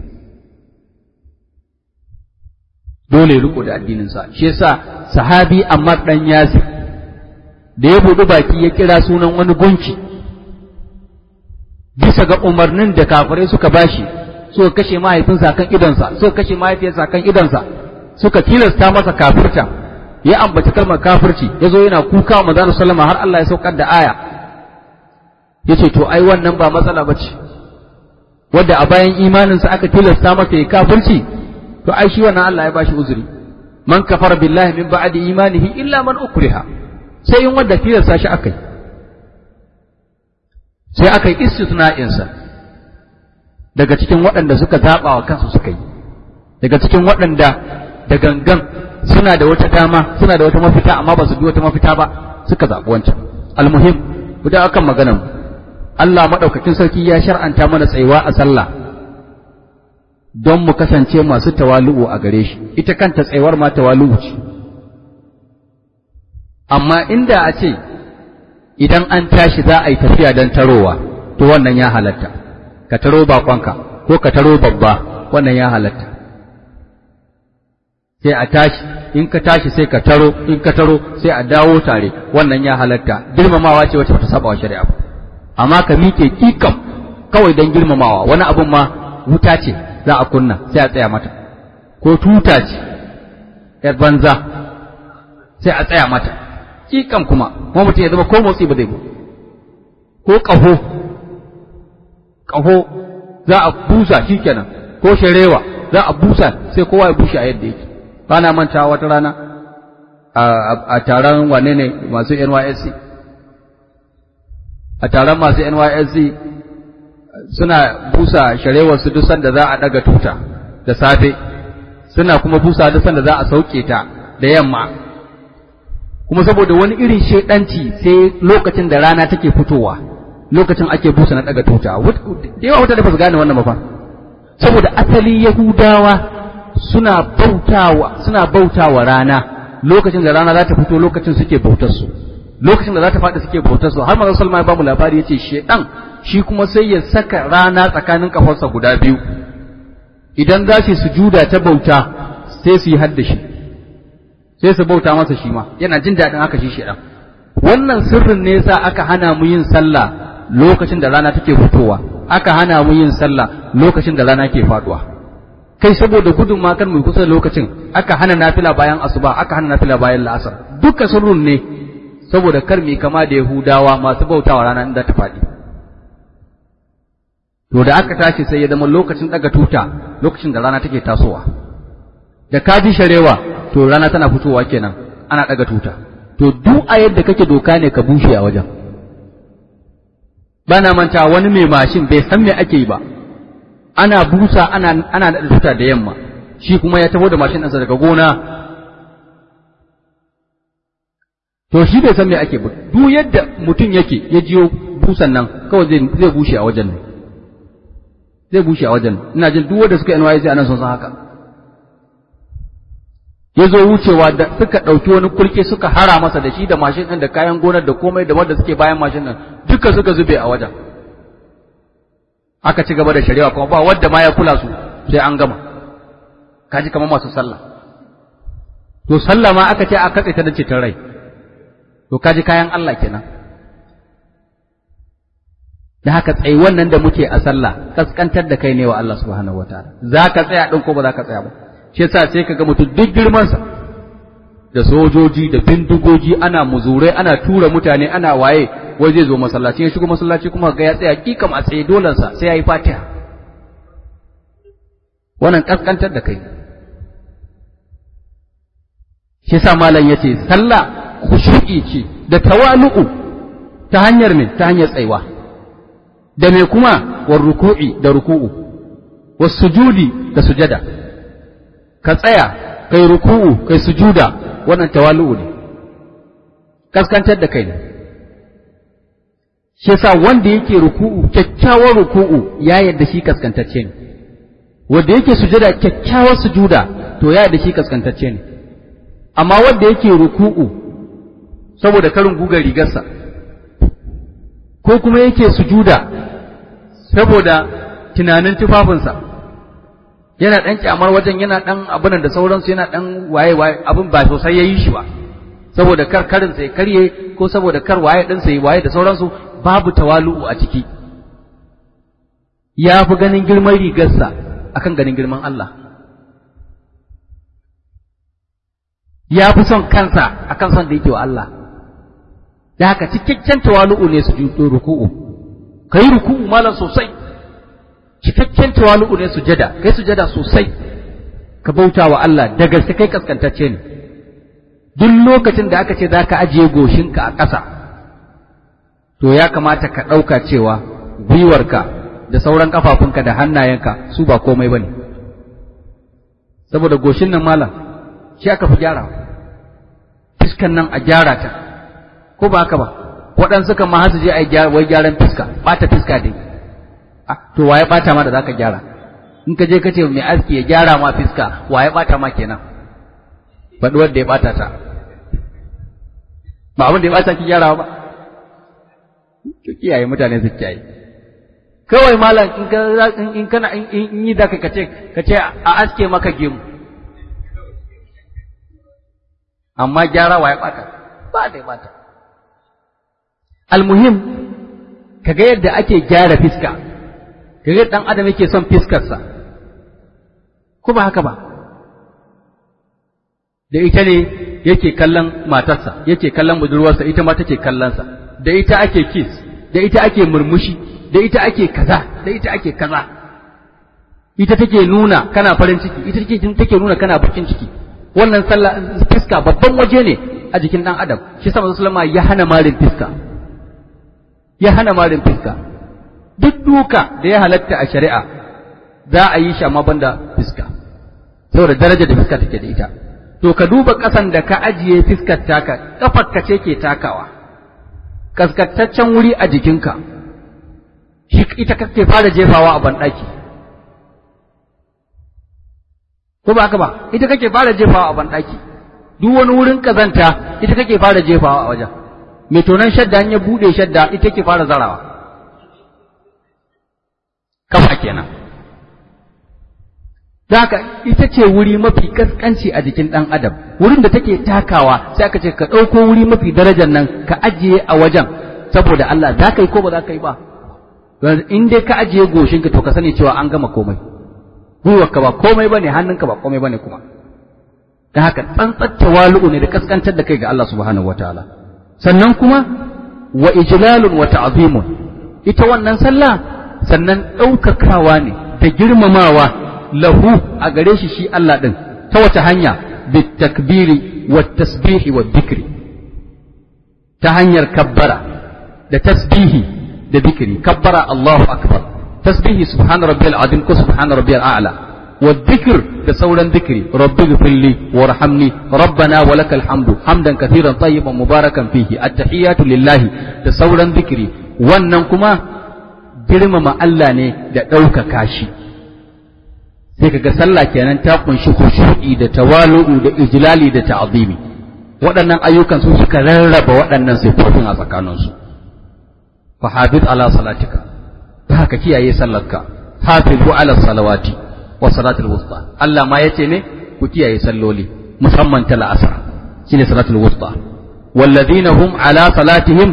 dole ya riko da addininsa shi yasa sahabi Ammar dan Yasir da ya buɗi baki ya kira sunan wani gunki bisa ga umarnin da kafirai suka bashi suka kashe mahaifinsa kan idonsa suka kashe mahaifiyarsa kan idonsa suka tilasta masa kafirta ya ambaci kalmar kafirci ya zo yana kuka wa manzon sallama har Allah ya saukar da aya yace to ai wannan ba matsala bace wanda a bayan imaninsa aka tilasta masa ya kafirci to ai shi wannan Allah ya bashi uzuri man kafara billahi min ba'di imanihi illa man ukriha sai in wanda tilasta shi akai sai aka yi istisna'in sa daga cikin waɗanda suka zaɓa wa kansu suka yi daga cikin waɗanda da gangan suna da wata dama suna da wata mafita amma ba su bi wata mafita ba suka zaɓi wancan almuhim guda akan maganar mu Allah maɗaukakin sarki ya shar'anta mana tsayuwa a sallah don mu kasance masu tawalu'u a gare shi ita kanta tsayuwar ma tawalu'u ce amma inda a ce idan an tashi za a yi tafiya don tarowa to wannan ya halatta ka taro bakonka ko ka taro babba wannan ya halatta sai a tashi in ka tashi sai ka taro in ka taro sai a dawo tare wannan ya halatta girmamawa ce wacce bata saba wa shari'a ba amma ka miƙe kikam kawai don girmamawa wani abun ma wuta ce za a kunna sai a tsaya mata ko tuta ce yar banza sai a tsaya mata kikam kuma kuma mutum ya zama ko motsi ba zai ba ko ƙaho ƙaho za a busa shikenan ko sharewa za a busa sai kowa ya bushe a yadda yake bana manta wata rana a taron wane ne masu NYSC a taron masu NYSC suna busa sharewar su duk sanda za a daga tuta da safe suna kuma busa duk sanda za a sauke ta da yamma kuma saboda wani irin shedanci sai lokacin da rana take fitowa lokacin ake busa na daga tuta da yawa wata da ba su gane wannan ba fa saboda asali yahudawa suna bautawa suna bautawa rana lokacin da rana za ta fito lokacin suke bautar su lokacin da za ta faɗi suke bautar su har manzon Salman ya ba mu labari yace shedan shi kuma sai ya saka rana tsakanin kafarsa guda biyu idan za su sujuda ta bauta sai su yi hadda shi sai su bauta masa shi ma yana jin daɗin haka shi shedan wannan sirrin ne yasa aka hana mu yin sallah lokacin da rana take fitowa aka hana mu yin sallah lokacin da rana ke faduwa kai saboda gudun ma kan mu kusa lokacin aka hana nafila bayan asuba aka hana nafila bayan la'asar duka sirrun ne saboda kar mu kama da yahudawa masu bautawa rana inda ta faɗi to da aka tashi sai ya zama lokacin daga tuta lokacin da rana take tasowa da ka ji sharewa to rana tana fitowa kenan ana daga tuta to duk a yadda kake doka ne ka bushe a wajen bana manta wani mai mashin bai san me ake yi ba ana busa ana ana da tuta da yamma shi kuma ya taho da mashin ɗinsa daga gona to shi bai san me ake ba duk yadda mutum yake ya jiyo busan nan kawai zai zai bushe a wajen nan zai bushe a wajen ina jin duk wanda suka NYC anan sun san haka ya zo wucewa da suka ɗauki wani kulke suka hara masa da shi da mashin ɗin da kayan gonar da komai da wanda suke bayan mashin nan duka suka zube a wajen aka ci gaba da shari'a kuma ba wadda ma ya kula su sai an gama kaji kamar masu sallah to sallah ma aka ce a katse ta da ceton rai to kaji kayan Allah kenan da haka tsayi wannan da muke a sallah kaskantar da kai ne wa Allah subhanahu wataala za ka tsaya ɗin ko ba za ka tsaya ba shi yasa sai ka ga mutum duk girmansa da sojoji da bindigogi ana muzurai ana tura mutane ana waye wai zai zo masallaci ya shigo masallaci kuma ga ya tsaya kikam a tsaye dolansa sai ya yi fatiha wannan kaskantar da kai shi yasa malam yace sallah khushu'i ce da tawalu'u ta hanyar me ta hanyar tsaiwa da me kuma war ruku'i da ruku'u was sujudi da sujada ka tsaya kai ruku'u kai sujuda wannan tawalu'u ne kaskantar da kai ne shi yasa wanda yake ruku'u kyakkyawar ruku'u ya yarda shi kaskantacce ne wanda yake sujada kyakkyawar sujuda to ya yarda shi kaskantacce ne amma wanda yake ruku'u saboda karin gugar rigarsa ko kuma yake sujuda saboda tunanin tufafinsa yana ɗan kyamar wajen yana ɗan abunan da sauransu yana ɗan waye waye abin ba sosai ya yi shi ba saboda kar karin sai karye ko saboda kar waye ɗin sai waye da sauransu babu tawalu'u a ciki ya fi ganin girman rigarsa akan ganin girman Allah ya fi son kansa akan son da yake wa Allah da haka cikakken tawalu'u ne su judo ruku'u kai ruku'u malam sosai cikakken tawalu'u ne sujada kai sujada sosai ka bauta wa Allah da gaske kai kaskantacce ne duk lokacin da aka ce za ka ajiye goshinka a ƙasa to ya kamata ka ɗauka cewa gwiwarka da sauran kafafunka da hannayenka su ba komai bane saboda goshin nan malam shi aka fi gyara fiskan nan a gyara ta ko ba haka ba waɗansu kan ma har su je a yi wai gyaran fiska ɓata fiska dai to waye ɓata ma da zaka gyara in ka je ka ce mai aski ya gyara ma fiska waye ɓata ma kenan faɗi wanda ya ɓata ta ba abin da ya ɓata ki gyara ba ki kiyaye mutane su kiyaye kawai malam in ka in kana in yi da ka ce ka ce a aske maka gemu amma gyara waye ɓata ba da ya ɓata almuhim kaga yadda ake gyara fiska kaga dan adam yake son fiskarsa ko ba haka ba da ita ne yake kallon matarsa yake kallon budurwarsa ita ma take kallonsa da ita ake kiss da ita ake murmushi da ita ake kaza da ita ake kaza ita take nuna kana farin ciki ita take take nuna kana bakin ciki wannan sallah fiska babban waje ne a jikin dan adam shi sa manzo sallama ya hana marin fiska ya hana marin fiska duk duka da ya halatta a shari'a za a yi shi amma banda fiska saboda darajar da fiska take da ita to ka duba ƙasan da ka ajiye fiskar taka ka ce ke takawa kaskataccen wuri a jikinka shi ita kake fara jefawa a banɗaki ko ba haka ba ita kake fara jefawa a banɗaki duk wani wurin kazanta ita kake fara jefawa a wajen mai tonon shadda ya buɗe shadda ita ke fara zarawa kafa kenan haka ita ce wuri mafi kaskanci a jikin ɗan adam wurin da take takawa sai aka ce ka ɗauko wuri mafi darajar nan ka ajiye a wajen saboda Allah za ka yi ko ba za ka yi ba in dai ka ajiye goshinka to ka sani cewa an gama komai gwiwarka ba komai bane hannunka ba komai bane kuma da haka tsantsar tawalu'u ne da kaskantar da kai ga Allah subhanahu wataala sannan kuma wa ijlalun wa ta'zimun ita wannan sallah sannan ɗaukakawa ne da girmamawa lahu a gare shi shi Allah ɗin ta wace hanya bitakbiri wa tasbihi wa dhikri ta hanyar kabbara da tasbihi da dhikri kabbara Allahu akbar tasbihi subhana rabbiyal azim ko subhana rabbiyal a'la wa dhikr da sauran dhikri rabbi ghfirli warhamni rabbana wa lakal hamdu hamdan kathiran tayyiban mubarakan fihi at-tahiyatu lillahi da sauran dhikri wannan kuma girmama Allah ne da ɗaukaka shi sai kaga sallah kenan ta kunshi khushu'i da tawalu'u da ijlali da ta'zimi waɗannan ayyukan su suka rarraba waɗannan sifofin a tsakaninsu fa hafiz ala salatika ta haka kiyaye sallarka hafizu ala salawati wa salatul wusta Allah ma yace ne ku kiyaye salloli musamman ta la'asar shine salatul wusta walladhina hum ala salatihim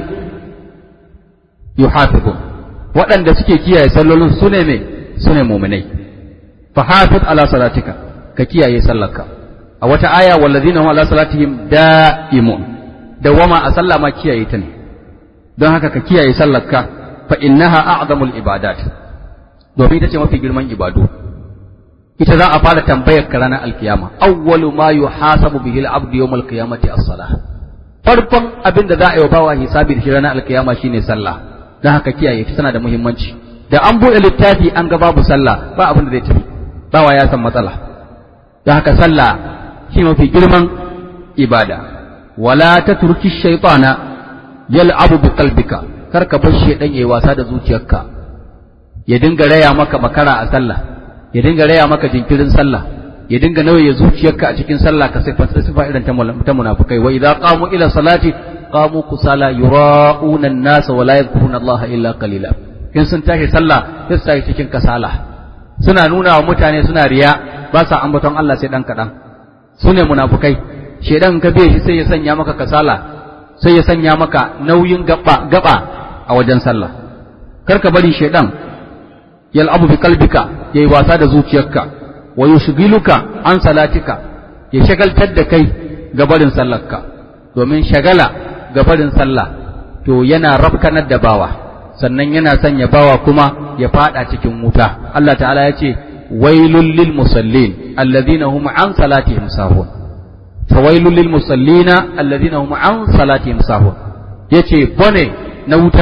yuhafizun waɗanda suke kiyaye sallolin su ne me su ne mu'minai فحافظ على صلاتك ككيا يسلك أو آية والذين هم على صلاتهم دائمون دوما أسلى ما كيا يتني don haka ka kiyaye sallarka fa innaha a'zamul ibadat domin ita ce mafi girman ibadu ita za a fara tambayar ka ranar alkiyama awwalu ma yuhasabu bihi al-abdu yawm al-qiyamati as-salah farkon abin da za a yi wa bawa hisabi da shi ranar alkiyama shine sallah don haka kiyaye ta tana da muhimmanci da an buɗe littafi an ga babu sallah ba abin da zai tafi bawa ya san matsala don haka sallah shi mafi girman ibada wala ta turki shaitana yal'abu bi qalbika kar ka bar shaidan yayi wasa da zuciyarka ya dinga raya maka makara a sallah ya dinga raya maka jinkirin sallah ya dinga nauye zuciyarka a cikin sallah ka sai sifa irin ta munafikai wa idza qamu ila salati qamu kusala yura'una an-nas wa la yadhkuruna Allah illa qalila in sun tashi sallah sai su tashi cikin kasala suna nuna wa mutane suna riya ba sa ambaton Allah sai dan kaɗan su ne munafukai shedan ka biye shi sai ya sanya maka kasala sai ya sanya maka nauyin gaba gaba a wajen sallah kar ka bari shedan yal'abu bi qalbika yayi wasa da zuciyarka wa yushghiluka an salatika ya shagaltar da kai ga barin sallarka domin shagala ga barin sallah to yana rafkanar da bawa sannan yana sanya bawa kuma ya fada cikin wuta Allah ta'ala ya ce wailul lil musallin alladhina hum an salatihim sahun fawailul lil musallina alladhina hum an salatihim sahun yace bone na wuta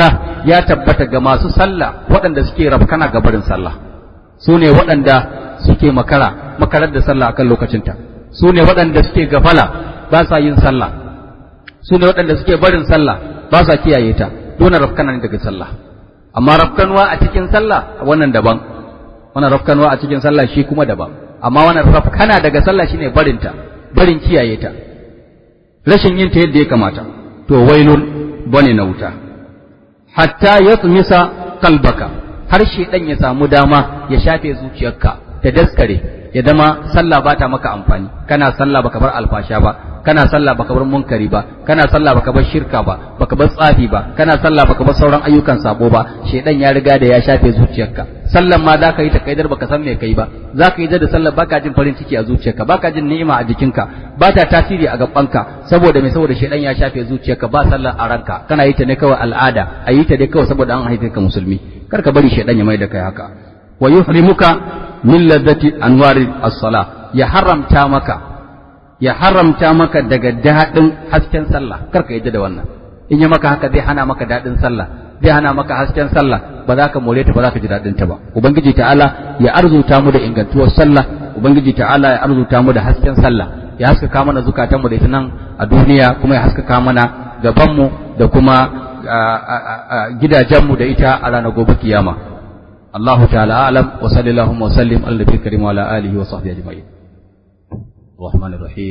ya tabbata ga masu sallah waɗanda suke rafkana ga barin sallah su ne waɗanda suke makara makarar da sallah akan lokacinta su ne waɗanda suke gafala ba sa yin sallah su ne waɗanda suke barin sallah ba sa kiyaye ta dole rafkana ne daga sallah amma rafkanwa a cikin sallah wannan daban wannan rafkanwa a cikin sallah shi kuma daban amma wannan rafkana daga sallah shine barinta barin kiyaye ta rashin yin ta yadda ya kamata to wailun bane na wuta hatta yatmisa qalbaka har shedan ya samu dama ya shafe zuciyarka ta daskare ya zama sallah ba ta maka amfani kana sallah baka bar alfasha ba kana sallah baka bar munkari ba kana sallah baka bar shirka ba baka bar tsafi ba kana sallah baka bar sauran ayyukan sabo ba shedan ya riga da ya shafe zuciyarka sallan ma zaka yi ta kaidar baka san me kai ba zaka yi da sallar baka jin farin ciki a zuciyarka baka jin ni'ima a jikinka ba ta tasiri a gabanka saboda me saboda shedan ya shafe zuciyarka ba sallar a ranka kana yi ta ne kawai al'ada a yi ta dai kawai saboda an haife ka musulmi kar ka bari shedan ya mai da kai haka wa yuhrimuka min ladati anwari as-salah ya haramta maka ya haramta maka daga daɗin hasken sallah kar ka yadda da wannan in yi maka haka zai hana maka daɗin sallah zai hana maka hasken sallah ba za ka more ta ba za ka ji daɗin ta ba ubangiji ta'ala ya arzuta mu da ingantuwar sallah ubangiji ta'ala ya arzuta mu da hasken sallah ya haskaka mana zukatan mu da ita nan a duniya kuma ya haskaka mana gaban mu da kuma gidajen mu da ita a ranar gobe kiyama الله تعالى أعلم وصلى اللهم وسلم على النبي الكريم وعلى آله وصحبه أجمعين الرحمن الرحيم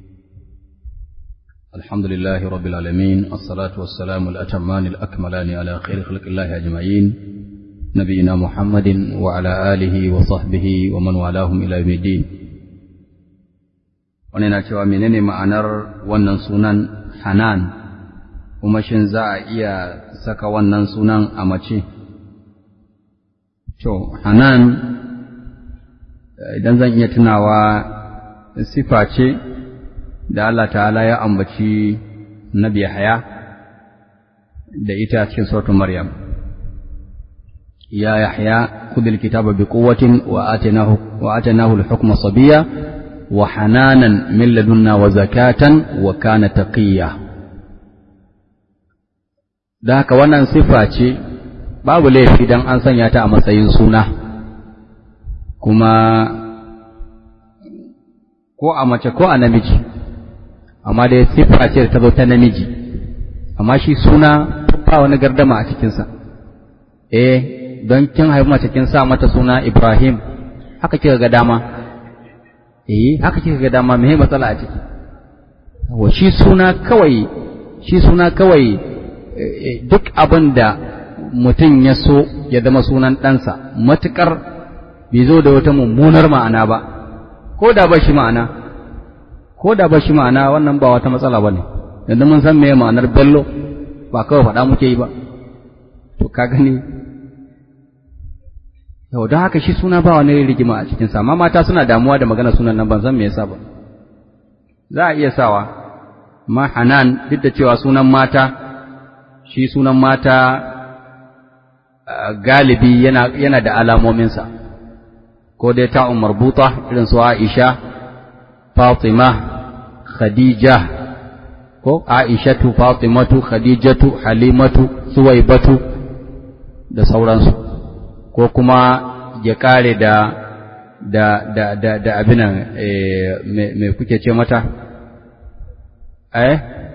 الحمد لله رب العالمين الصلاة والسلام الأتمان الأكملان على خير خلق الله أجمعين نبينا محمد وعلى آله وصحبه ومن والاهم إلى يوم الدين wani na cewa menene ma'anar wannan sunan hanan kuma shin za a iya saka wannan sunan a mace To, Hanan, idan zan iya tunawa sifa ce da Allah ta'ala ya ambaci Nabi Yahya da ita cikin sautin Maryam. Ya Yahya, kudil kitaba bi quwwatin wa atinahu wa atinahu al-hukma sabiyya wa hananan min ladunna wa zakatan wa kana taqiyya. Da haka wannan sifa ce babu laifi don an sanya ta a matsayin suna kuma ko a mace ko a namiji amma dai siffa ce ta zo ta namiji amma shi suna ba wani gardama a cikinsa eh don kin haifi mace kin sa mata suna Ibrahim haka kika ga dama eh haka kika ga dama me matsala a ciki wa shi suna kawai shi suna kawai duk abin da mutum ya so ya zama sunan ɗansa matuƙar bai zo da wata mummunar ma'ana ba ko da ba shi ma'ana ko da ba shi ma'ana wannan ba wata matsala ba ne yanzu mun san meye ma'anar bello ba kawai faɗa muke yi ba to ka gani yau don haka shi suna ba wani rigima a cikinsa amma mata suna damuwa da magana sunan nan ban san me yasa ba za a iya sawa amma hanan duk da cewa sunan mata shi sunan mata galibi yana, yana da alamominsa, ko dai ta'un marbuta irin su Aisha, Fatima, Khadija, ko Aishatu, Fatimatu, Khadijatu, Halimatu, Suwaibatu da sauransu, ko kuma ya kare da da da da da abinan me kuke ce mata eh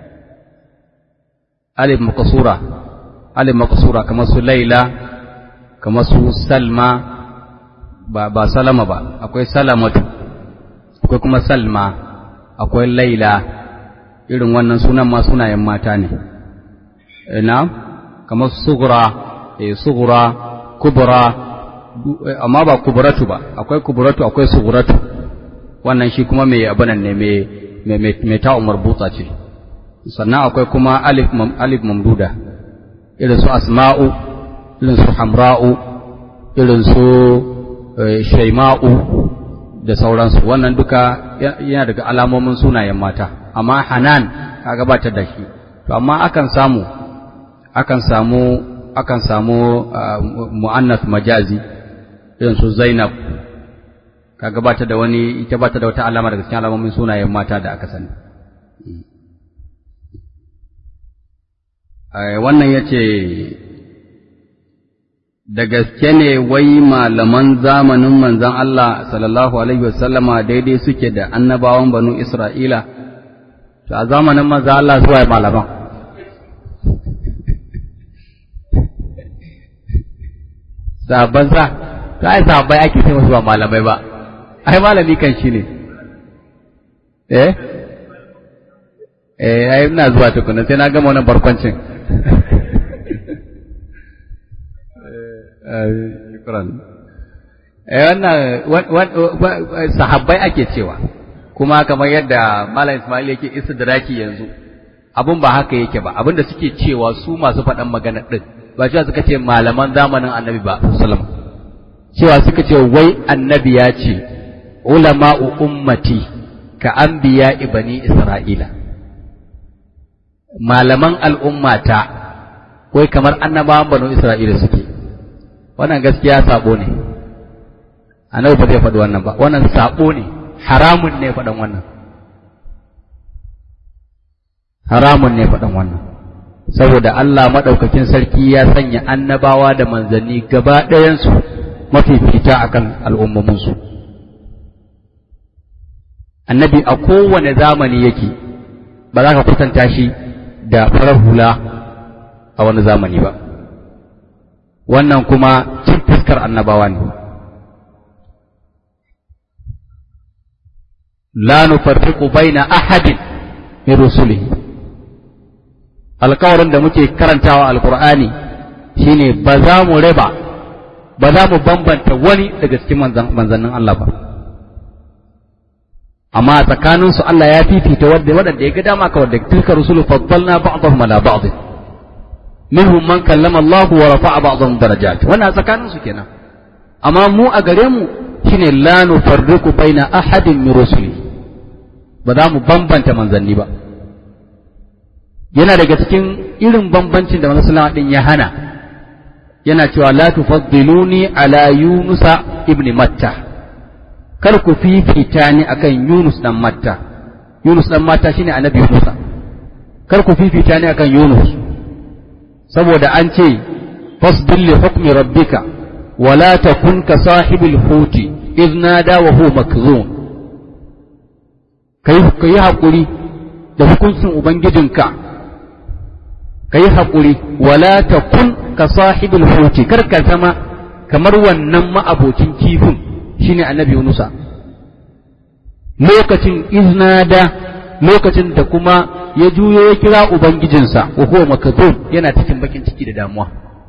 alif makasura alif makasura kamar su laila kamar su salma ba ba salama ba akwai salamatu akwai kuma salma akwai laila irin wannan sunan ma sunayen mata ne na kamar sugura eh sugura kubra amma ba kubratu ba akwai kubratu akwai suguratu wannan shi kuma mai abanan ne mai mai ta umar butsa ce sannan akwai kuma alif alif mamduda irin su asma'u irin su hamra'u irin su shaima'u da sauransu wannan duka yana daga alamomin sunayen mata amma hanan ka gabatar da shi to amma akan samu akan samu akan samu mu'annas majazi irin su zainab ka gabatar da wani ita bata da wata alama daga cikin alamomin sunayen mata da aka sani wannan ya ce da gaske ne wai malaman zamanin manzan Allah sallallahu Alaihi wasallama daidai suke da annabawan banu Isra'ila, to a zamanin manzan Allah zuwa malaman. Sabon sa, to ai sabai ake sai masu ba malamai ba, ai malami kan shi ne. Eh? Eh, ai ina zuwa tukuna sai na gama wannan barkwancin. shukran wannan sahabbai ake cewa kuma kamar yadda malam Ismail yake istidraki yanzu abun ba haka yake ba abin da suke cewa su masu faɗan magana din ba cewa suka ce malaman zamanin annabi ba sallam cewa suka ce wai annabi ya ce ulama'u ummati ka anbiya ibani isra'ila malaman al'ummata wai kamar annabawan banu isra'ila suke wannan gaskiya sabo ne annabi ba zai faɗi wannan ba wannan sabo ne haramun ne faɗan wannan haramun ne faɗan wannan saboda Allah maɗaukakin sarki ya sanya annabawa da manzanni gaba ɗayansu mafifita akan al'ummominsu annabi a kowane zamani yake ba za ka kusanta shi da farar hula a wani zamani ba wannan kuma cin fuskar annabawa ne la nufarriqu baina ahadin min rusulihi alƙawarin da muke karantawa alqur'ani shine ba za mu raba ba za mu bambanta wani daga cikin manzannin Allah ba amma tsakanin su Allah ya fifita wanda wadanda ya ga dama ka wanda tilka rusulu faddalna ba'dahum ala ba'd minhum man kallama Allah wa rafa'a ba'dahum darajat wannan tsakanin su kenan amma mu a gare mu shine la nufarriqu baina ahadin min rusuli ba za mu bambanta manzanni ba yana daga cikin irin bambancin da manzon sallallahu din ya hana yana cewa la tufaddiluni ala yunusa ibn matta kar ku fifita ni akan yunus dan matta yunus dan matta shine annabi yunus kar ku fifita ni akan yunus saboda an ce fasdil li hukmi rabbika wala takun ka sahibil huti idh nada wa huwa makzum kai kai hakuri da hukuncin ubangijinka kai hakuri wala takun ka sahibil huti kar ka zama kamar wannan ma'abocin kifin shine annabi Yunusa lokacin iznada lokacin da kuma ya juyo ya kira ubangijinsa wa huwa makzum yana cikin bakin ciki da damuwa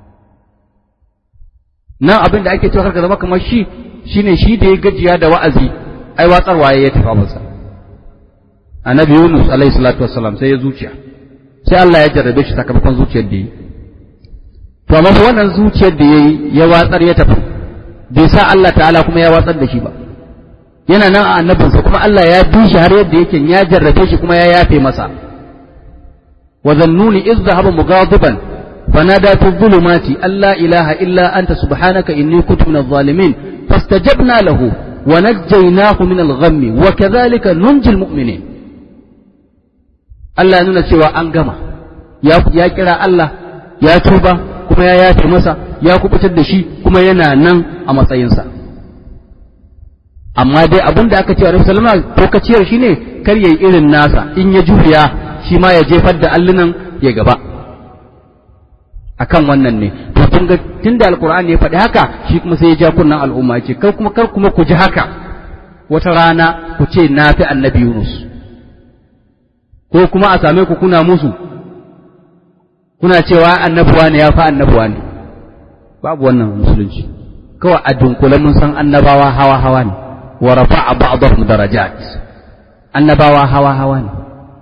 nan abin da ake cewa karka zama kamar shi shine shi da ya gajiya da wa'azi ai watsarwa ya tafi masa annabi Yunus alaihi salatu wassalam sai ya zuciya sai Allah ya jarrabe shi sakamakon zuciyar da yi to amma wannan zuciyar da yayi ya watsar ya tafi bai sa Allah ta'ala kuma ya watsar da shi ba yana nan a annabinsa kuma Allah ya bi shi har yadda yake ya jarrabe shi kuma ya yafe masa wa zannuni iz dhahaba mughadiban fanada fi dhulumati alla ilaha illa anta subhanaka inni kuntu minadh zalimin fastajabna lahu wa najjaynahu min al-ghammi wa kadhalika nunji al-mu'minin Allah ya nuna cewa an gama ya kira Allah ya tuba kuma ya yafe masa ya kubutar da shi kuma yana nan a matsayinsa amma dai abin da aka ce wa Salama ko kaciyar shi ne kar yayi irin nasa in ya juya shi ma ya jefar da allunan ya gaba akan wannan ne to tun ga tunda alqur'ani ya faɗi haka shi kuma sai ya ja kunnan al'umma ce kar kuma kar kuma ku ji haka wata rana ku ce na fi annabi Yunus ko kuma a same ku kuna musu kuna cewa annabuwa ne ya fi annabuwa ne babu wannan musulunci kawai a dunkule mun san annabawa hawa hawa ne wa rafa'a ba'dahum darajat annabawa hawa hawa ne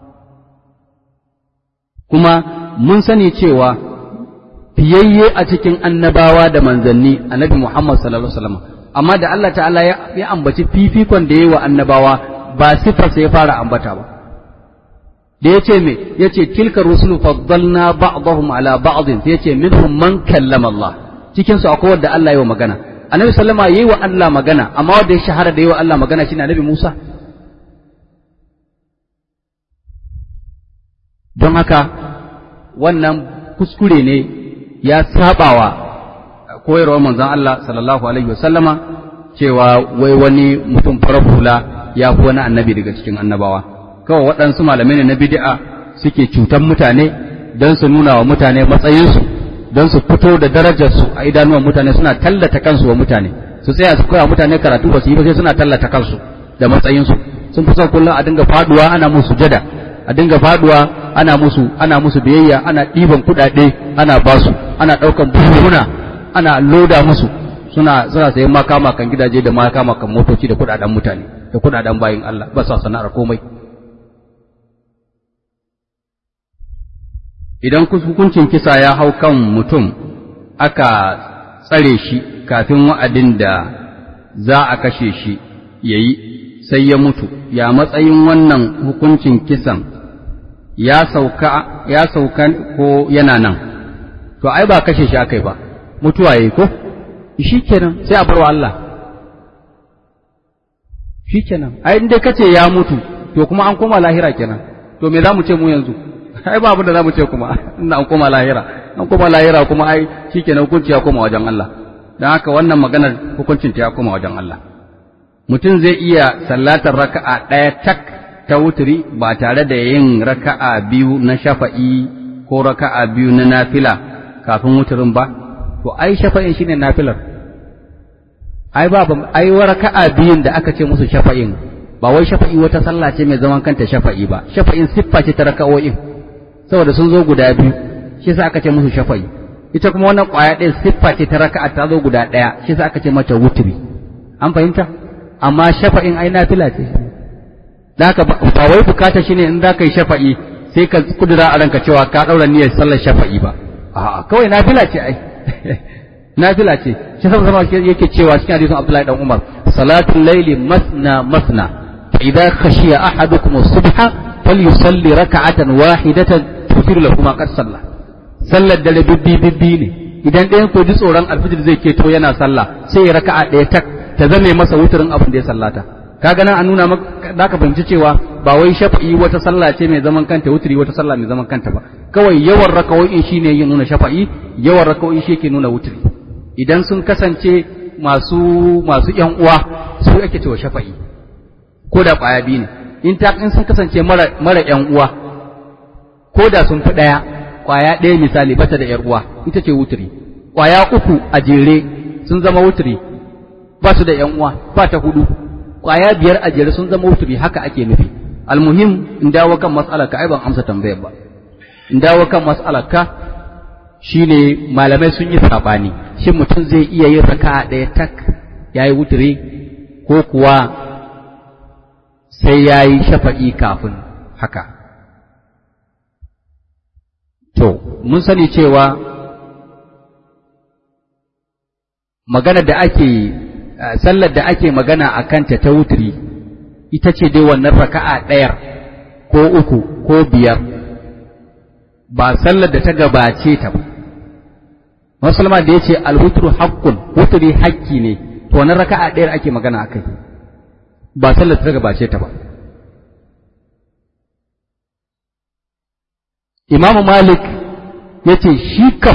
kuma mun sani cewa fiyayye a cikin annabawa da manzanni annabi Muhammad sallallahu alaihi wasallam amma da Allah ta'ala ya ambaci fifikon da yayi wa annabawa ba sifar sai ya fara ambata ba da ya ce me ya ce tilka rusulu faddalna ba'dahum ala ba'din sai ya ce minhum man kallama Allah cikin su akwai wanda Allah ya yi magana annabi sallama yayi wa Allah magana amma wanda ya shahara da yayi wa Allah magana shine annabi Musa don haka wannan kuskure ne ya sabawa koyarwar manzon Allah sallallahu alaihi wasallama cewa wai wani mutum farar hula ya fi wani annabi daga cikin annabawa kawai waɗansu malamai ne na bid'a suke cutan mutane don su nuna wa mutane matsayinsu don su fito da darajarsu a idanuwan mutane suna tallata kansu wa mutane su tsaya su koya mutane karatu ba su yi ba sai suna tallata kansu da matsayinsu sun fi son kullum a dinga faduwa ana musu jada a dinga faduwa ana musu ana musu biyayya ana ɗiban kuɗaɗe ana basu ana ɗaukan buhuna ana loda musu suna suna sayan makama kan gidaje da makama kan motoci da kuɗaɗen mutane da kuɗaɗen bayin Allah ba sa sana'ar komai idan hukuncin kisa ya hau kan mutum aka tsare shi kafin wa'adin da za a kashe shi yayi sai ya mutu ya matsayin wannan hukuncin kisan ya sauka ya sauka ko yana nan to ai ba kashe shi akai ba mutuwa yayi ko shikenan sai a barwa Allah shikenan ai inda kace ya mutu to kuma an koma lahira kenan to me zamu ce mu yanzu ai ba abin da zamu ce kuma ina an koma lahira an koma lahira kuma ai shikenan hukunci ya koma wajen Allah dan haka wannan maganar hukuncin ta ya koma wajen Allah mutum zai iya sallatar raka'a ɗaya tak ta wuturi ba tare da yin raka'a biyu na shafa'i ko raka'a biyu na nafila kafin wuturin ba to ai shafa'in shine nafilar ai ba ai raka'a biyun da aka ce musu shafa'in ba wai shafa'i wata sallah ce mai zaman kanta shafa'i ba shafa'in siffa ce ta raka'o'in saboda sun zo guda biyu shi yasa aka ce musu shafa'i ita kuma wannan ƙwaya ɗaya siffa ce ta raka'a ta zo guda ɗaya shi yasa aka ce mata wuturi an fahimta amma shafa'in ai nafila ce da haka ba wai bukata shine in za ka yi shafa'i sai ka kudura a ranka cewa ka ɗaura niyyar sallar shafa'i ba a'a kawai nafila ce ai nafila ce shi sama sama yake cewa cikin hadisin Abdullahi dan Umar salatul laili masna masna fa idza khashiya ahadukum as-subha falyusalli raka'atan wahidatan tufiru lahu ma qad salla sallar dare bibbi bibbi ne idan ɗayan ko ji tsoron alfijir zai keto yana sallah sai ya raka'a ɗaya tak ta zame masa wuturin abin da ya sallata kaga nan an nuna maka da ka fahimci cewa ba wai shafa'i wata sallah ce mai zaman kanta wuturi wata sallah mai zaman kanta ba kawai yawan raka'o'in shine yin nuna shafa'i yawan raka'o'i shi yake nuna wuturi idan sun kasance masu masu ƴan uwa su ake cewa shafa'i ko da ƙwaya biyu ne in ta in sun kasance mara mara ƴan uwa ko da sun fi ɗaya ƙwaya ɗaya misali bata da ƴar uwa ita ce wuturi ƙwaya uku a jere sun zama wuturi ba su da ƴan uwa ba ta hudu ƙwaya biyar a jere sun zama wuturi haka ake nufi almuhim in dawo kan mas'alar ka ai ban amsa tambayar ba in dawo kan mas'alar ka shine malamai sun yi sabani shin mutum zai iya yin raka'a ɗaya tak yayi wuturi ko kuwa sai yayi shafa'i kafin haka to mun sani cewa magana da ake sallar da ake magana a kanta ta wuturi ita ce dai wannan raka'a ɗayar ko uku ko biyar ba sallar da ta gabace ta ba musulma da ya ce alwutru haqqun wuturi hakki ne to wannan raka'a ɗayar ake magana a kai ba sallar da ta gabace ta ba imamu malik ya ce shi kam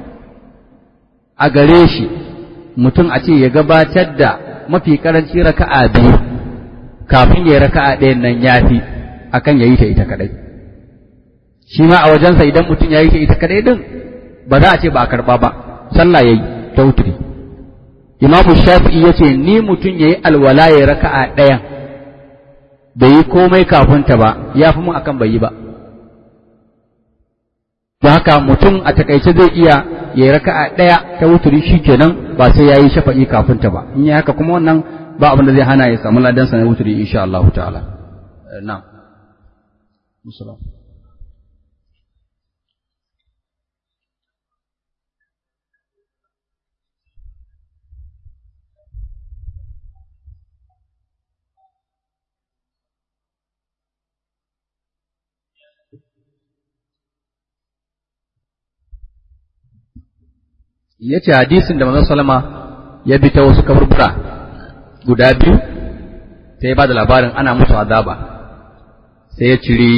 a gare shi mutum a ce ya gabatar da mafi karanci raka'a biyu kafin ya yi raka'a ɗayan nan ya fi akan ya yi ta ita kadai shi ma a wajensa idan mutum ya yi ta ita kadai din ba za a ce ba a karɓa ba sallah ya yi ta wuturi imamu shafi'i ya ce ni mutum ya yi alwala ya raka'a ɗayan bai yi komai kafin ta ba ya fi mun akan bai yi ba don haka mutum a takaice zai iya ya yi raka'a ɗaya ta wuturi shi kenan ba sai ya yi shafa'i kafin ta ba in yi haka kuma wannan ba abin da zai hana ya samu ladansa na wuturi insha Allah ta'ala na musulam ya ce hadisin da manzon salama ya bi ta wasu kaburbura guda biyu sai ya ba da labarin ana musu azaba sai ya ciri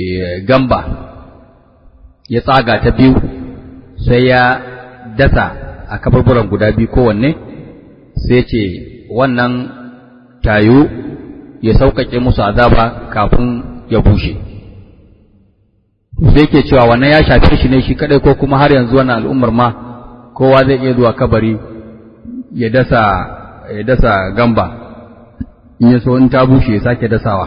gamba ya tsaga ta biyu sai ya dasa a kaburburan guda biyu kowanne sai ce wannan tayu ya sauƙaƙe musu azaba kafin ya bushe sai ke cewa wannan ya shafe shi ne shi kadai ko kuma har yanzu wannan al'ummar ma kowa zai iya zuwa kabari ya dasa ya dasa gamba in ya so in ta bushe ya sake dasawa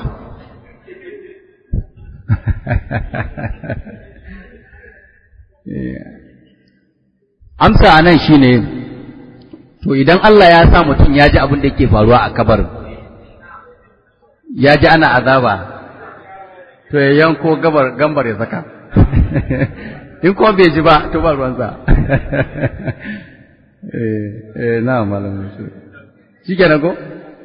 amsa a nan shi ne to idan Allah ya sa mutum ya ji abin da yake faruwa a kabarin ya ji ana azaba to ya yanko gabar gambar ya saka in kuma bai ji ba to ba ruwansa eh eh na malamin shi shikenan ko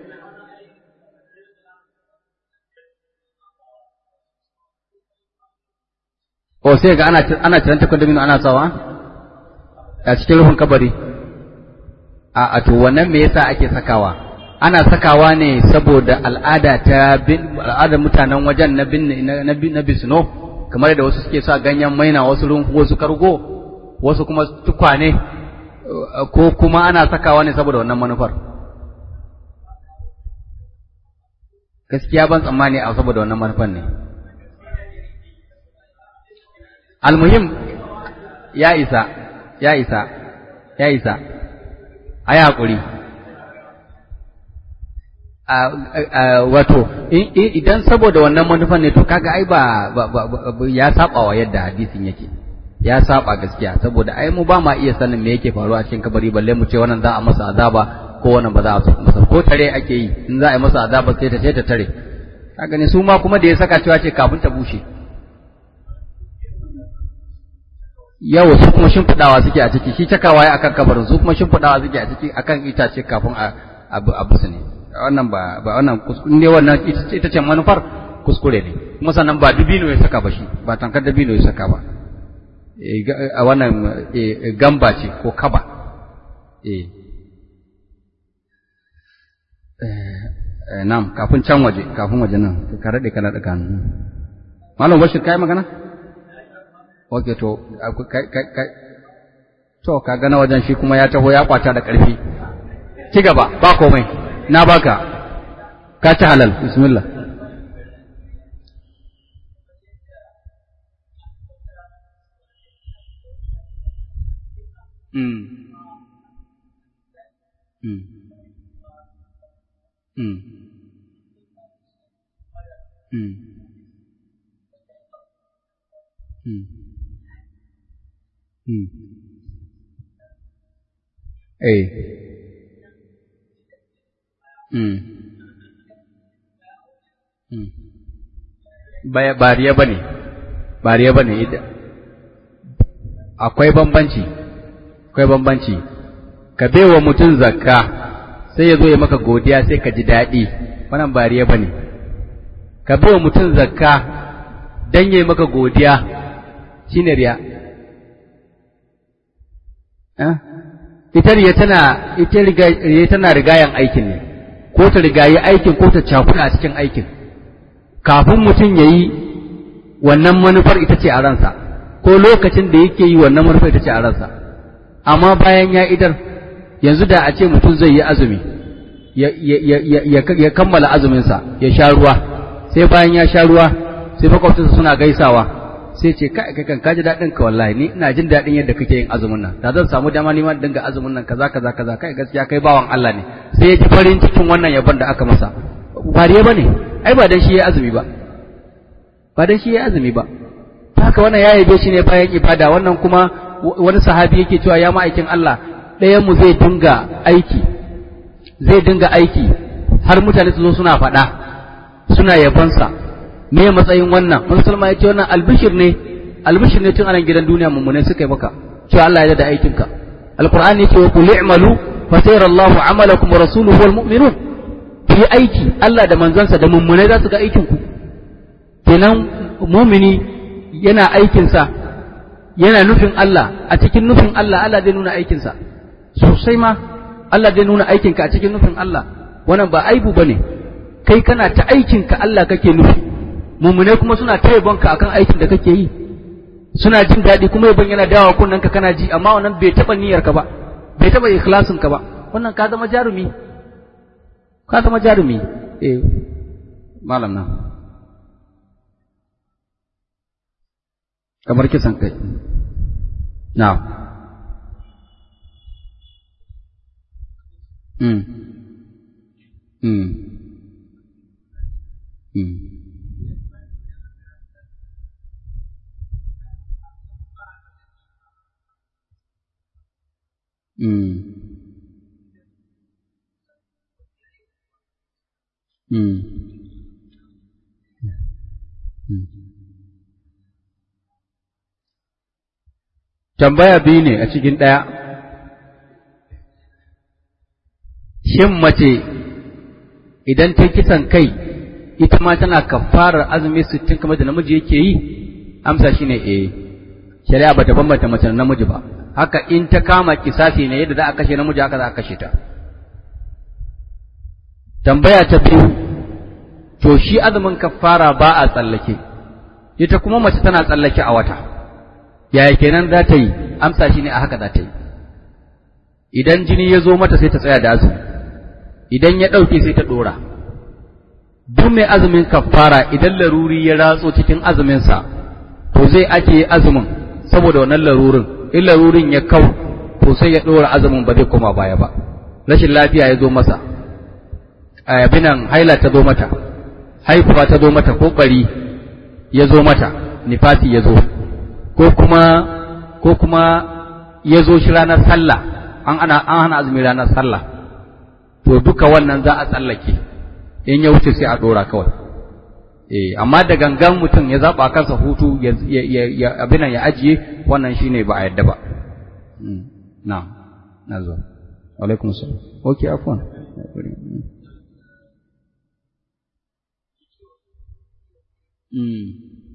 o sai ga ana ana tiranta kwadamino ana sawa a cikin rufin kabari a a to wannan me yasa ake sakawa ana sakawa ne saboda al'ada ta bin al'adar mutanen wajen na bin na bin na bisno kamar da wasu suke sa ganyen maina wasu runhu wasu kargo wasu kuma tukwane ko kuma ana sakawa ne saboda wannan manufar gaskiya ban tsammani a saboda wannan manufar ne almuhim ya isa ya isa ya isa a yi haƙuri wato idan saboda wannan manufan ne to kaga ai ba ya saba wa yadda hadisin yake ya saba gaskiya saboda ai mu ba ma iya sanin me yake faruwa a cikin kabari balle mu ce wannan za a masa azaba ko wannan ba za a masa ko tare ake yi in za a yi masa azaba sai ta sai ta tare kaga ne su ma kuma da ya saka cewa ce kafin ta bushe yau su kuma shimfiɗawa suke a ciki shi cakawa ya akan kabarin su kuma shimfiɗawa suke a ciki akan itace kafin a abu abu su ne wannan ba ba wannan kuskure ne wannan ita ce manufar kuskure ne kuma sannan ba dubino ya saka ba shi ba tankar dubino ya saka ba a wannan gamba ce ko kaba eh nam kafin can waje kafin waje nan ka rade kana da kan malam bashir kai magana okay to kai to ka gana wajen shi kuma ya taho ya kwata da ƙarfi ci gaba ba komai na baka ka ci halal bismillah mm mm mm mm mm mm eh mm mm bariya bane bariya bane ita akwai bambanci akwai bambanci ka baiwa mutum zakka sai ya zo ya maka godiya sai ka ji daɗi wannan bariya bane ka baiwa mutum zakka dan yayi maka godiya shine riya eh ita riya tana ita riya tana rigayan aikin ne ko ta rigayi aikin ko ta cakuɗa a cikin aikin kafin mutum ya yi wannan manufar ita ce a ransa ko lokacin da yake yi wannan manufar ita ce a ransa amma bayan ya idar yanzu da a ce mutum zai yi azumi ya kammala azuminsa ya sha ruwa sai bayan ya sha ruwa sai makwabcinsa suna gaisawa sai ce kai kai kan kaji daɗin ka wallahi ni ina jin daɗin yadda kake yin azumin nan da zan samu dama ni ma dinga azumin nan kaza kaza kaza kai gaskiya kai bawan Allah ne sai ya ji farin cikin wannan yabon da aka masa ba dai bane ai ba dan shi ya azumi ba ba dan shi ya azumi ba haka wannan ya yabe shi ne bayan ibada wannan kuma wani sahabi yake cewa ya ma'aikin Allah ɗayan mu zai dinga aiki zai dinga aiki har mutane su zo suna faɗa suna yabonsa me matsayin wannan musulma ya ce wannan albishir ne albishir ne tun anan gidan duniya mummune suka yi maka cewa Allah ya da aikinka alqur'ani yake wa qul i'malu fa sayara Allahu 'amalakum wa rasuluhu wal mu'minun fi aiki Allah da manzansa da mummune za su ga aikin ku kenan mumini yana aikinsa yana nufin Allah a cikin nufin Allah Allah zai nuna aikinsa sosai ma Allah zai nuna aikinka a cikin nufin Allah wannan ba aibu bane kai kana ta aikinka Allah kake nufi mumune kuma suna ta yabonka akan aikin da kake yi suna jin daɗi kuma yabon yana dawa kunnen ka kana ji amma wannan bai taɓa niyyar ka ba bai taɓa ikhlasin ka ba wannan ka zama jarumi ka zama jarumi eh malam na kamar kisan kai na mm mm mm Mm. Mm. Mm. Tambaya biyu ne a cikin ɗaya, shin mace idan ta kisan kai ita ma tana kafarar azumi sittin kamar da namiji yake yi, amsa shi ne eh, shari'a ba ta bambanta mace da namiji ba. haka in ta kama kisasi ne yadda za a kashe namiji haka za a kashe ta tambaya ta biyu to shi azumin kafara ba a tsallake ita kuma mace tana tsallake a wata yaya kenan za ta yi amsa shi ne a haka za ta yi idan jini ya zo mata sai ta tsaya da azumi idan ya ɗauke sai ta ɗora duk mai azumin kafara idan laruri ya ratso cikin azuminsa to zai ake azumin saboda wannan larurin in larurin ya kau to sai ya ɗora azumin ba zai koma baya ba rashin lafiya ya zo masa abinan haila ta zo mata haifuwa ta zo mata ko bari ya zo mata nifasi ya zo ko kuma ko kuma ya zo shi ranar sallah an ana an hana azumi ranar sallah to duka wannan za a tsallake in ya wuce sai a ɗora kawai eh amma da gangan mutum ya zaba kansa hutu ya ya abin ya ajiye wannan shine ba a yadda ba na na zo alaikum salam okay afwan mm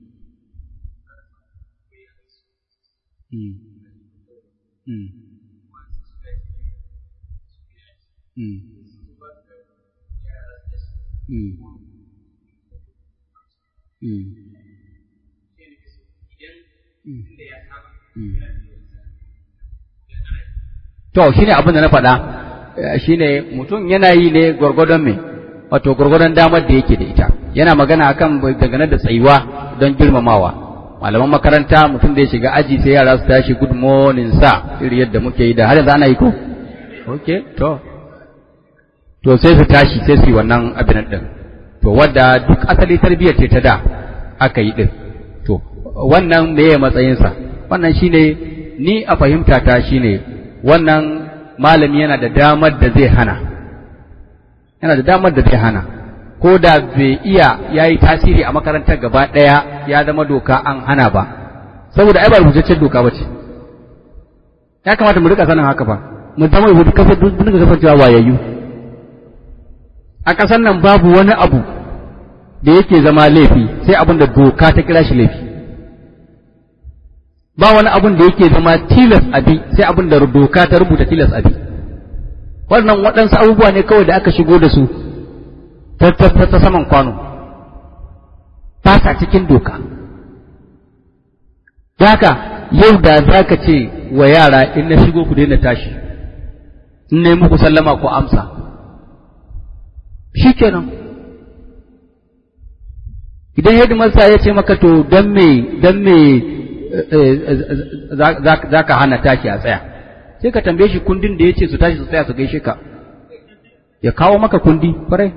mm mm mm mm To, shi ne abin da na faɗa, shi ne mutum yana yi ne gwargwadon me, wato gwargwadon damar da yake da ita, yana magana akan dangane da tsayuwa don girmamawa. Malaman makaranta mutum da ya shiga aji sai yara su tashi good morning sa iri yadda muke yi da har yanzu ana yi ko? Ok, to. To sai su tashi sai su yi wannan abin ɗin. To, wadda duk asali tarbiyyar ce ta da aka yi ɗin. To, wannan me ya matsayinsa? Wannan shine ni a fahimta ta shine wannan malami yana da damar da zai hana. Yana da damar da zai hana. Ko da bai iya ya yi tasiri a makarantar gaba ɗaya ya zama doka an hana ba. Saboda ai ba rubutaccen doka ba ce. Ya kamata mu rika sanin haka ba. Mu zama rubutu kasar dinga kasancewa wayayyu. A ƙasar nan babu wani abu da yake zama laifi sai abin da doka ta kira shi laifi ba wani abin da yake zama tilas abi sai abin da doka ta rubuta tilas abi wannan waɗansu abubuwa ne kawai da aka shigo da su ta ta saman kwano ba sa cikin doka haka yau da za ka ce wa yara in na shigo ku daina tashi in na yi muku sallama ku amsa shi kenan idan hidimarsa ya ce maka to don me don me za ka hana tashi a tsaya sai ka tambaye shi kundin da ya ce su tashi su tsaya su gaishe ka ya kawo maka kundi kwarai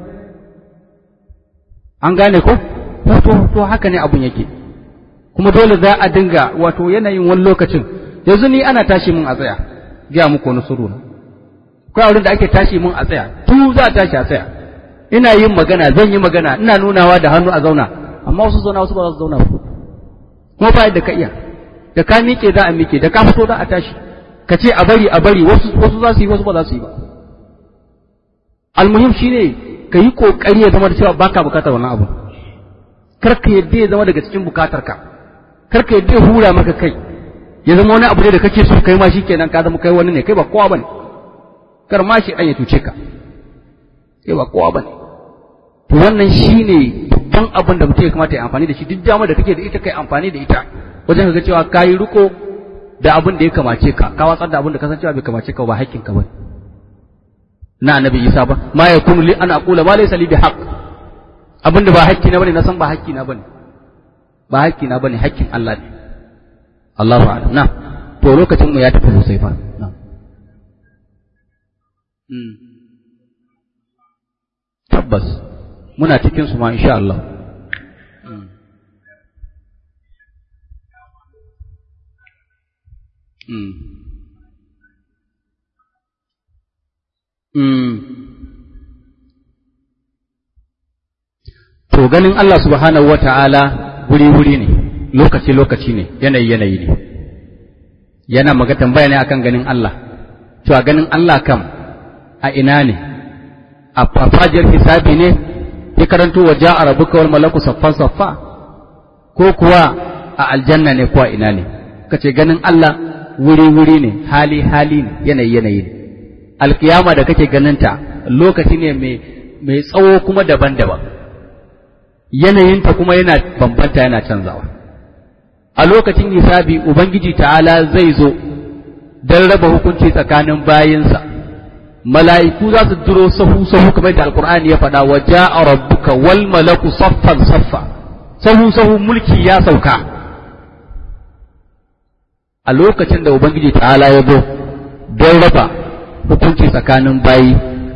an gane ko to to haka ne abun yake kuma dole za a dinga wato yanayin wani lokacin yanzu ni ana tashi mun a tsaya gaya muku wani suru na akwai wurin da ake tashi mun a tsaya tu za a tashi a tsaya ina yin magana zan yi magana ina nunawa da hannu a zauna amma wasu zauna wasu ba za su zauna ba kuma ba yadda ka iya da ka miƙe za a miƙe da ka fito za a tashi ka ce a bari a bari wasu wasu za su yi wasu ba za su yi ba almuhim shine ka yi kokari ya zama da cewa baka bukatar wannan abu kar ka yadda ya zama daga cikin bukatar ka kar ka yadda ya hura maka kai ya zama wani abu ne da kake so kai ma shikenan ka zama kai wani ne kai ba kowa bane kar ma shi dan ya tuce ka kai ba kowa bane to wannan shine babban abin da mutum ya kamata ya amfani da shi duk damar da kake da ita kai amfani da ita wajen ga cewa kayi riko da abin da ya kamace ka ka watsar da abin da kasancewa bai kamace ka ba haƙƙin ka bane na annabi Isa ba ma yakunu li an aqula ma laysa li bihaq abin da ba haƙƙi na bane na san ba haƙƙi na bane ba haƙƙi na bane haƙƙin Allah ne Allahu a'lam na to lokacin mu ya tafi sosai fa na tabbas muna cikin su ma insha Allah To ganin Allah subhanahu wa ta'ala wuri-wuri ne, lokaci-lokaci ne, yanayi-yanayi ne. Yana maga tambaya ne akan ganin Allah, cewa ganin Allah kam a ina ne, a fafajiyar hisabi ne, ya karanto wa ja'a rabuka wal malaku saffa-saffa, ko kuwa a aljanna ne ko a ina ne, ka ce ganin Allah wuri-wuri ne, hali-hali ne, yanayi-yanayi ne. Alkiyama da kake ganinta lokaci ne mai tsawo kuma daban-daban. yanayinta kuma yana bambanta yana canzawa a lokacin hisabi ubangiji ta'ala zai zo don raba hukunci tsakanin bayinsa mala'iku za su duro sahu sahu kamar da alkur'ani ya faɗa wa ja'a rabbuka wal malaku saffan saffa sahu sahu mulki ya sauka a lokacin da ubangiji ta'ala ya zo don raba hukunci tsakanin bayi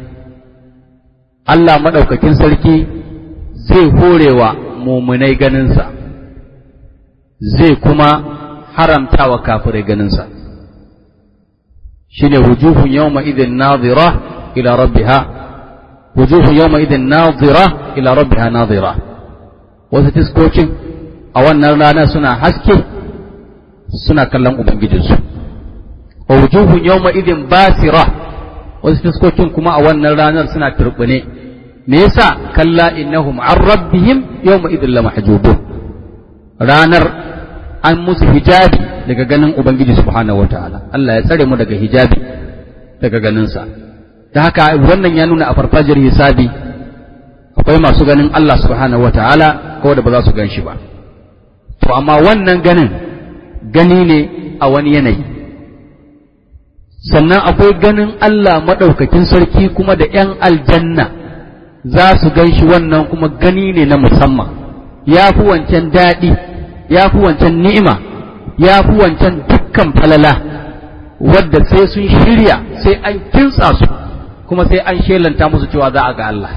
Allah maɗaukakin sarki zai horewa mumunai ganinsa zai kuma haramta wa kafirai ganinsa shine wujuhun yawma idin nazira ila rabbiha wujuhun yawma idin nazira ila rabbiha nazira wasu tiskokin a wannan rana suna haske suna kallon ubangijinsu wa wujuhun yawma idin basira wasu tiskokin kuma a wannan ranar suna turbune me yasa kalla innahum an rabbihim yawma idhin lamahjubun ranar an musu hijabi daga ganin ubangiji subhanahu wataala Allah ya tsare mu daga hijabi daga ganin sa da haka wannan ya nuna a farfajiyar hisabi akwai masu ganin Allah subhanahu wataala ko da ba za su gan shi ba to amma wannan ganin gani ne a wani yanayi sannan akwai ganin Allah maɗaukakin sarki kuma da ‘yan aljanna za su gan shi wannan kuma gani ne na musamman ya fi wancan daɗi ya fi wancan ni'ima ya fi wancan dukkan falala wadda sai sun shirya sai an kintsa su kuma sai an shelanta musu cewa za a ga Allah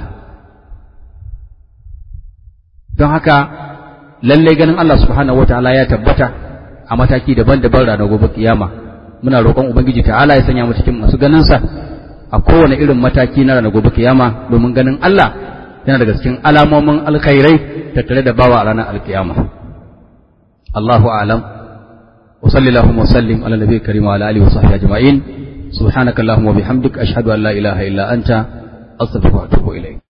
don haka lallai ganin Allah subhanahu wa ta'ala ya tabbata a mataki daban-daban ranar gobe kiyama muna roƙon ubangiji ta'ala ya sanya mu cikin masu ganinsa a kowane irin mataki na ranar gobe kiyama domin ganin Allah yana daga cikin alamomin alkhairai tattare da bawa a ranar alkiyama Allahu a'lam wa sallallahu wa sallim ala nabiyyi karim wa ala alihi wa sahbihi ajma'in subhanakallahumma wa bihamdika ashhadu an la ilaha illa anta astaghfiruka wa atubu ilayk